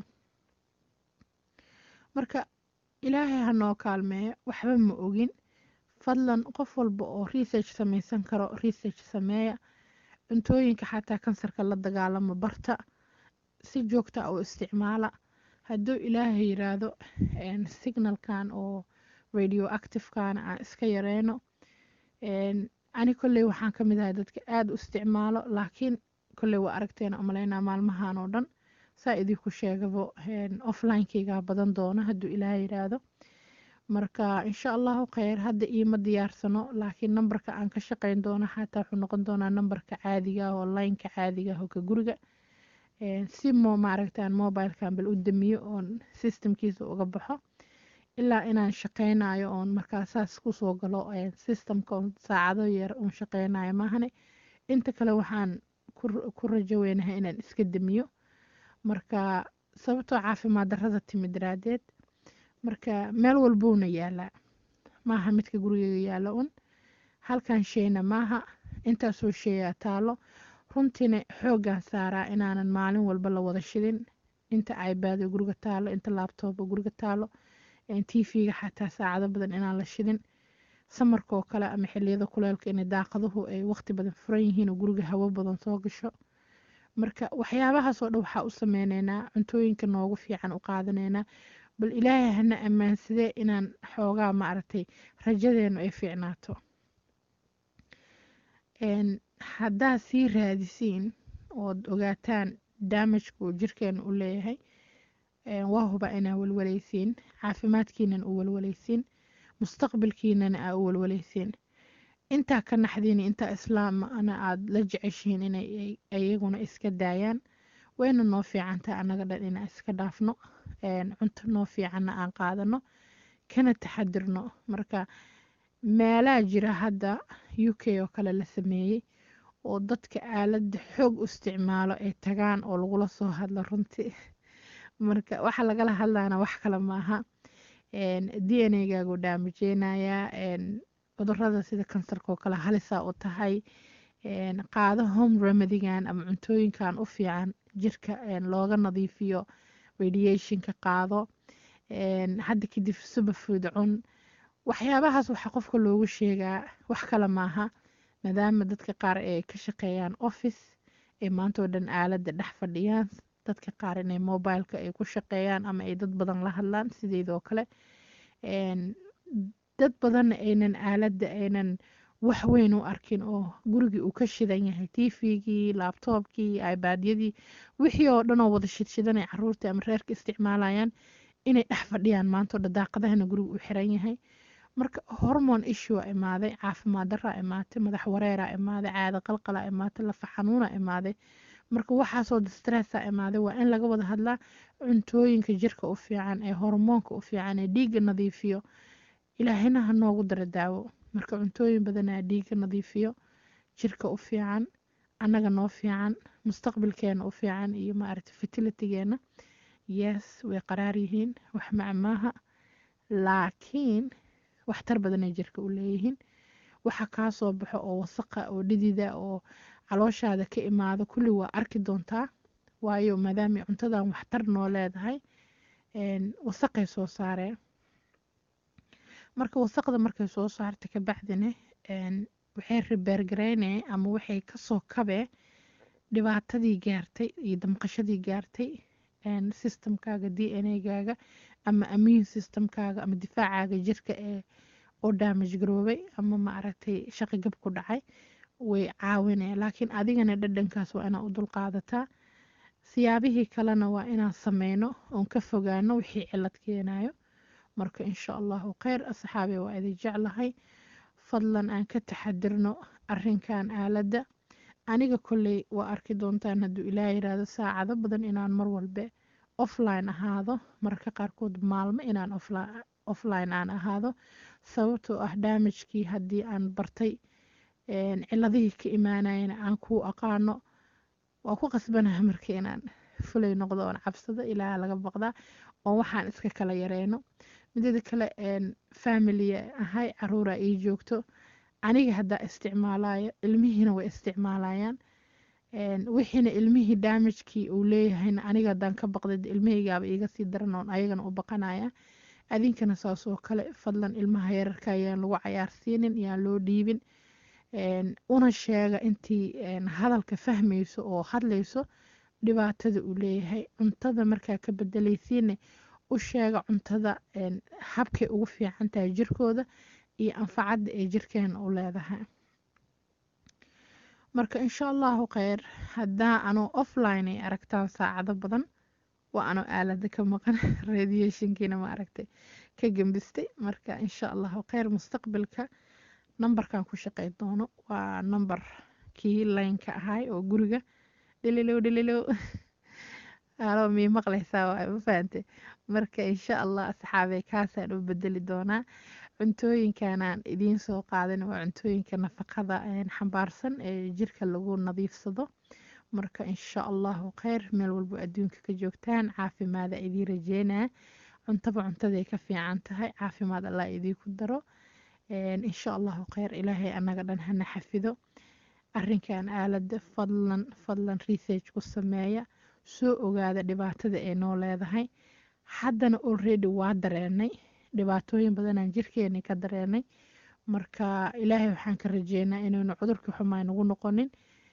marka ilaahay hanoo kaalmeeyo waxba ma ogin fadlan qof walba oo research sameysan karo research sameeya cuntooyinka xataa kansarka la dagaalamo barta si joogta oo isticmaala hadduu ilaahay yiraahdo signalkan oo radio activekan aan iska yareyno ani kolley waxaan ka mid ahay dadka aada u isticmaalo laakiin kolley waa aragteena umaleynaa maalmahan oo dhan saa idinku sheegabo offlinekeygaa badan doona hadduu ilaahay yiraahdo marka insha allahu kheyr hadda iima diyaarsano laakiin nambarka aan ka shaqeyn doono xataa wuxuu noqon doonaa nambarka caadiga ah oo lineka caadiga ah oo ka guriga si mo maaragtaan mobilekan bal u damiyo oon systemkiisa uga baxo ilaa inaan shaqeynayo oon markaa saas kusoo galo systemka oon saacado yar uun shaqeynayo maahane inta kale waxaan ku rajo weynahay inaan iska damiyo marka sababtoo caafimaad darrada timi daraadeed marka meel walbuuna yaalaa maaha midka gurigeyga yaalo un halkan sheyna maaha intaasoo sheeyaa taalo runtiina xooggaan saaraa inaanan maalin walba la wada shidin inta ibaado guriga taalo inta laabtooba guriga taalo tv-ga xataa saacado badan inaan la shidin samarka oo kale ama xiliyada kuleelka inay daaqaduhu ay waqti badan furan yihiin oo guriga hawo badan soo gasho marka waxyaabahaasoo dhan waxaa u sameyneynaa cuntooyinka noogu fiican u qaadaneynaa bal ilaahay hana ammaansadee inaan xoogaa maaragtay rajadeenu ay fiicnaato haddaad sii raadisiin ood ogaataan daamajka uu jirkeena u leeyahay waa huba inaa walwalaysiin caafimaadkiinan u walwalaysiin mustaqbalkiinana aa u walwalaysiin intaa ka naxdiin intaa islaamana aada la jeceshihiin inay iyaguna iska daayaan wayna noo fiicantaa annaga dhan inaan iska dhaafno cunto noo fiicanna aan qaadano kana taxadirno marka meelaa jira hadda u k oo kale la sameeyey oo dadka aaladda xoog u isticmaalo ay tagaan oo lagula soo hadlo runtii marka waxa lagala hadlaana wax kale maaha d n a gaagu dhaamijeynayaa cudurada sida kansarka oo kale halisaa u tahay qaado home remedigan ama cuntooyinkan u fiican jirka looga nadiifiyo radiationka qaado hadda kadib superfood cun waxyaabahaas waxaa qofka loogu sheegaa wax kale maaha maadaama dadka qaar ay ka shaqeeyaan office ay maantoo dhan aaladda dhex fadhiyaan dadka qaar inay mobileka ay ku shaqeeyaan ama ay dad badan la hadlaan sideedoo kale dad badanna aynan aaladda aynan wax weyn u arkin oo gurigii uu ka shidan yahay tvgii labtoobkii ibaadyadii wixii oo dhan oo wada shidshidanay caruurtii ama reerka isticmaalayaan inay dhex fadhiyaan maantoo dhan daaqadahana guriga u xiran yahay marka hormone issue a imaaday caafimaad daraa imaatay madax wareeraa imaaday caado qalqalaa imaatay lafa xanuuna imaaday marka waxaasoo distressa imaaday waa in laga wada hadlaa cuntooyinka jirka u fiican ee hormoonka u fiican ee dhiigga nadiifiyo ilaahina ha noogu dara daawo marka cuntooyin badanaa dhiigga nadiifiyo jirka u fiican annaga noo fiican mustaqbalkeena u fiican iyo maaragta fertilitygeena yes way qaraar yihiin wax macmaaha laakiin waxtar badanay jirka u leeyihiin waxa kaa soo baxo oo wasaqa oo dhidida oo calooshaada ka imaado kulli waa arki doontaa waayo maadaama cuntadan waxtar noo leedahay wasaqay soo saareen marka wasaqda markay soo saarta kabacdina waxay ribeergareynee ama waxay kasoo kabee dhibaatadii gaartay iyo damqashadii gaartay systemkaaga d n a gaaga ama immune systemkaaga ama difaacaaga jirka ee oo damage garoobay ama maaragtay shaqi gab ku dhacay way caawinaya laakiin adigana dhadhankaas waa inaa u dulqaadataa siyaabihii kalena waa inaan sameyno oon ka fogaano wixii cilad keenayo marka insha allahu kheyr asxaabi waa idin jeclahay fadlan aan ka taxadirno arinkan aaladda aniga kolley waa arki doontaan hadduu ilaah yiraahdo saacado badan inaan mar walbe offline ahaado mararka qaarkood maalmo inaan offline aan ahaado sababtoo ah daamajkii haddii aan bartay ciladihii ka imaanayana aan kuu aqaano waa ku qasbanaha marka inaan fulay noqdo oon cabsado ilaa laga baqdaa oo waxaan iska kala yareyno midada kale familia ahay caruura ii joogto aniga haddaa isticmaalayo ilmihiina way isticmaalayaan wixiina ilmihii daamajkii uu leeyahayna aniga haddaan ka baqday ilmahaygaaba iiga sii daran oon ayagana u baqanaya adinkana saas oo kale fadlan ilmaha yararka ayaan lagu cayaarsiinin yaan loo dhiibin una sheega intii hadalka fahmayso oo hadlayso dhibaatada uu leeyahay cuntada markaa ka bedelaysiine u sheega cuntada habkay ugu fiican tahay jirkooda iyo anfacadda ay jirkeena u leedahay marka insha allahu kheyr haddaa anoo offline ay aragtaan saacado badan waa anoo aalada ka maqan radiationkiina ma aragtay ka gembistay marka insha allahu kheyr mustaqbalka nambarkan ku shaqey doono waa nambar kii laynka ahay oo guriga dhililow dhililow alo mii maqlaysaa waay ma fahante marka insha allah asxaabey kaasaan u bedeli doonaa cuntooyinkanaan idiin soo qaadan waa cuntooyinka nafaqada xambaarsan ee jirka lagu nadiifsado marka insha allahu kheyr meel walbo adduunka ka joogtaan caafimaada idiin rajeynaa cuntaba cuntaday ka fiican tahay caafimaad allah idiinku daro insha allahu kheyr ilaahay annaga dhan hana xafido arrinkan aalada fadlan fadlan research ku sameeya soo ogaada dhibaatada ay noo leedahay haddana already waa dareenay dhibaatooyin badanaan jirkeeni ka dareenay marka ilaahay waxaan ka rajeynaa inaynu cudurkii xumaa nagu noqonin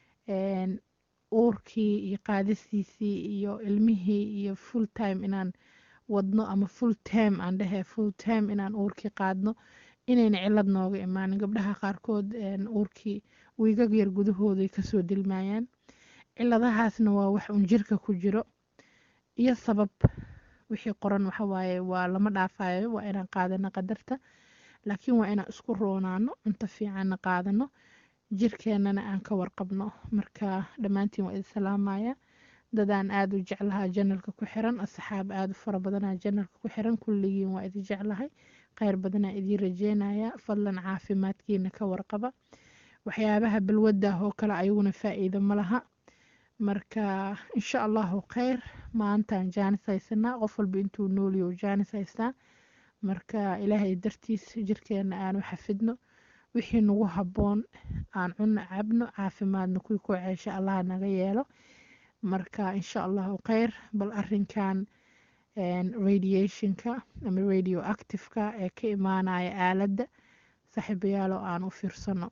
uurkii iyo qaadistiisii iyo ilmihii iyo full time inaan wadno ama full time aan dhehe full time inaan uurkii qaadno inayna cilad nooga imaanin gabdhaha qaarkood uurkii wiigag yar gudahooday kasoo dilmayaan ciladahaasna waa wax un jirka ku jiro iyo sabab wixii qoran waxawaaye waa lama dhaafayo waa inaan qaadano qadarta laakiin waa inaan isku roonaano cunto fiicanna qaadano jirkeennana aan ka warqabno marka dhammaantiin waa idin salaamaya dadaan aada u jeclahaa janalka ku xiran asxaab aada u fara badanaa janalka ku xiran kulligiin waa idin jeclahay kheyr badanaa idiin rajeynaya fadlan caafimaadkiina ka warqaba waxyaabaha balwaddah oo kale ayaguna faa-iido ma laha marka insha allahu kheyr maantaan jaanis haysanaa qof walba intuu nooliyo jaanis haystaa marka ilaahay dartiis jirkeena aanu xafidno wixii nagu habboon aan cunno cabno caafimaadna kuwii ku ceesha allah naga yeelo marka insha allahu kheyr bal arinkan radiationka ama radio activeka ee ka imaanaya aaladda saaxiibayaalo aan u fiirsano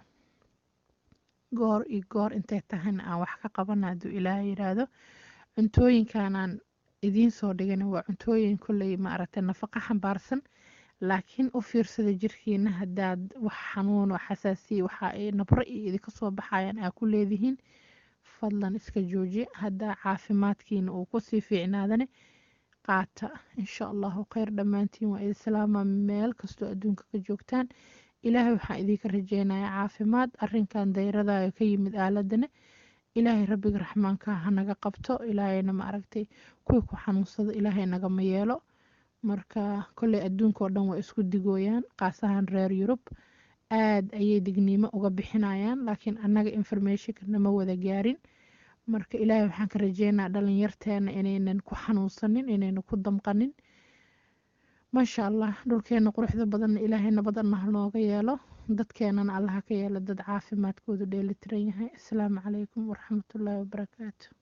goor iyo goor intay tahayna aan wax ka qabana hadduu ilaah yiraahdo cuntooyinkanaan idiin soo dhigana waa cuntooyin kolley maaragtay nafaqo xambaarsan laakiin u fiirsada jirkiina haddaad wax xanuun oo xasaasiya waxa ay nabro iyo idinka soo baxayaan aa ku leedihiin fadlan iska jooji haddaa caafimaadkiina uu kusii fiicnaadane qaata insha allahu kheyr dhammaantiin waa idin salaama meel kastoo adduunka ka joogtaan ilaahay waxaan idinka rajeynayaa caafimaad arinkan dayradayo ka yimid aaladana ilaahay rabbiga raxmaanka hanaga qabto ilaahayna ma aragtay kuwii ku xanuunsado ilaahay nagama yeelo marka kolley adduunka oo dhan waa isku digooyaan qaasahan reer yurub aad ayay digniimo uga bixinayaan laakiin annaga informationka nama wada gaarin marka ilaahay waxaan ka rajeynaa dhalinyarteena inaynan ku xanuunsanin inaynan ku damqanin maasha allah dhulkeena quruxda badanna ilaahay nabadana hanooga yeelo dadkeenana allaha ka yeelo dad caafimaadkoodu dheelitiran yahay asalaamu calaykum waraxmatullaahi wabarakaatu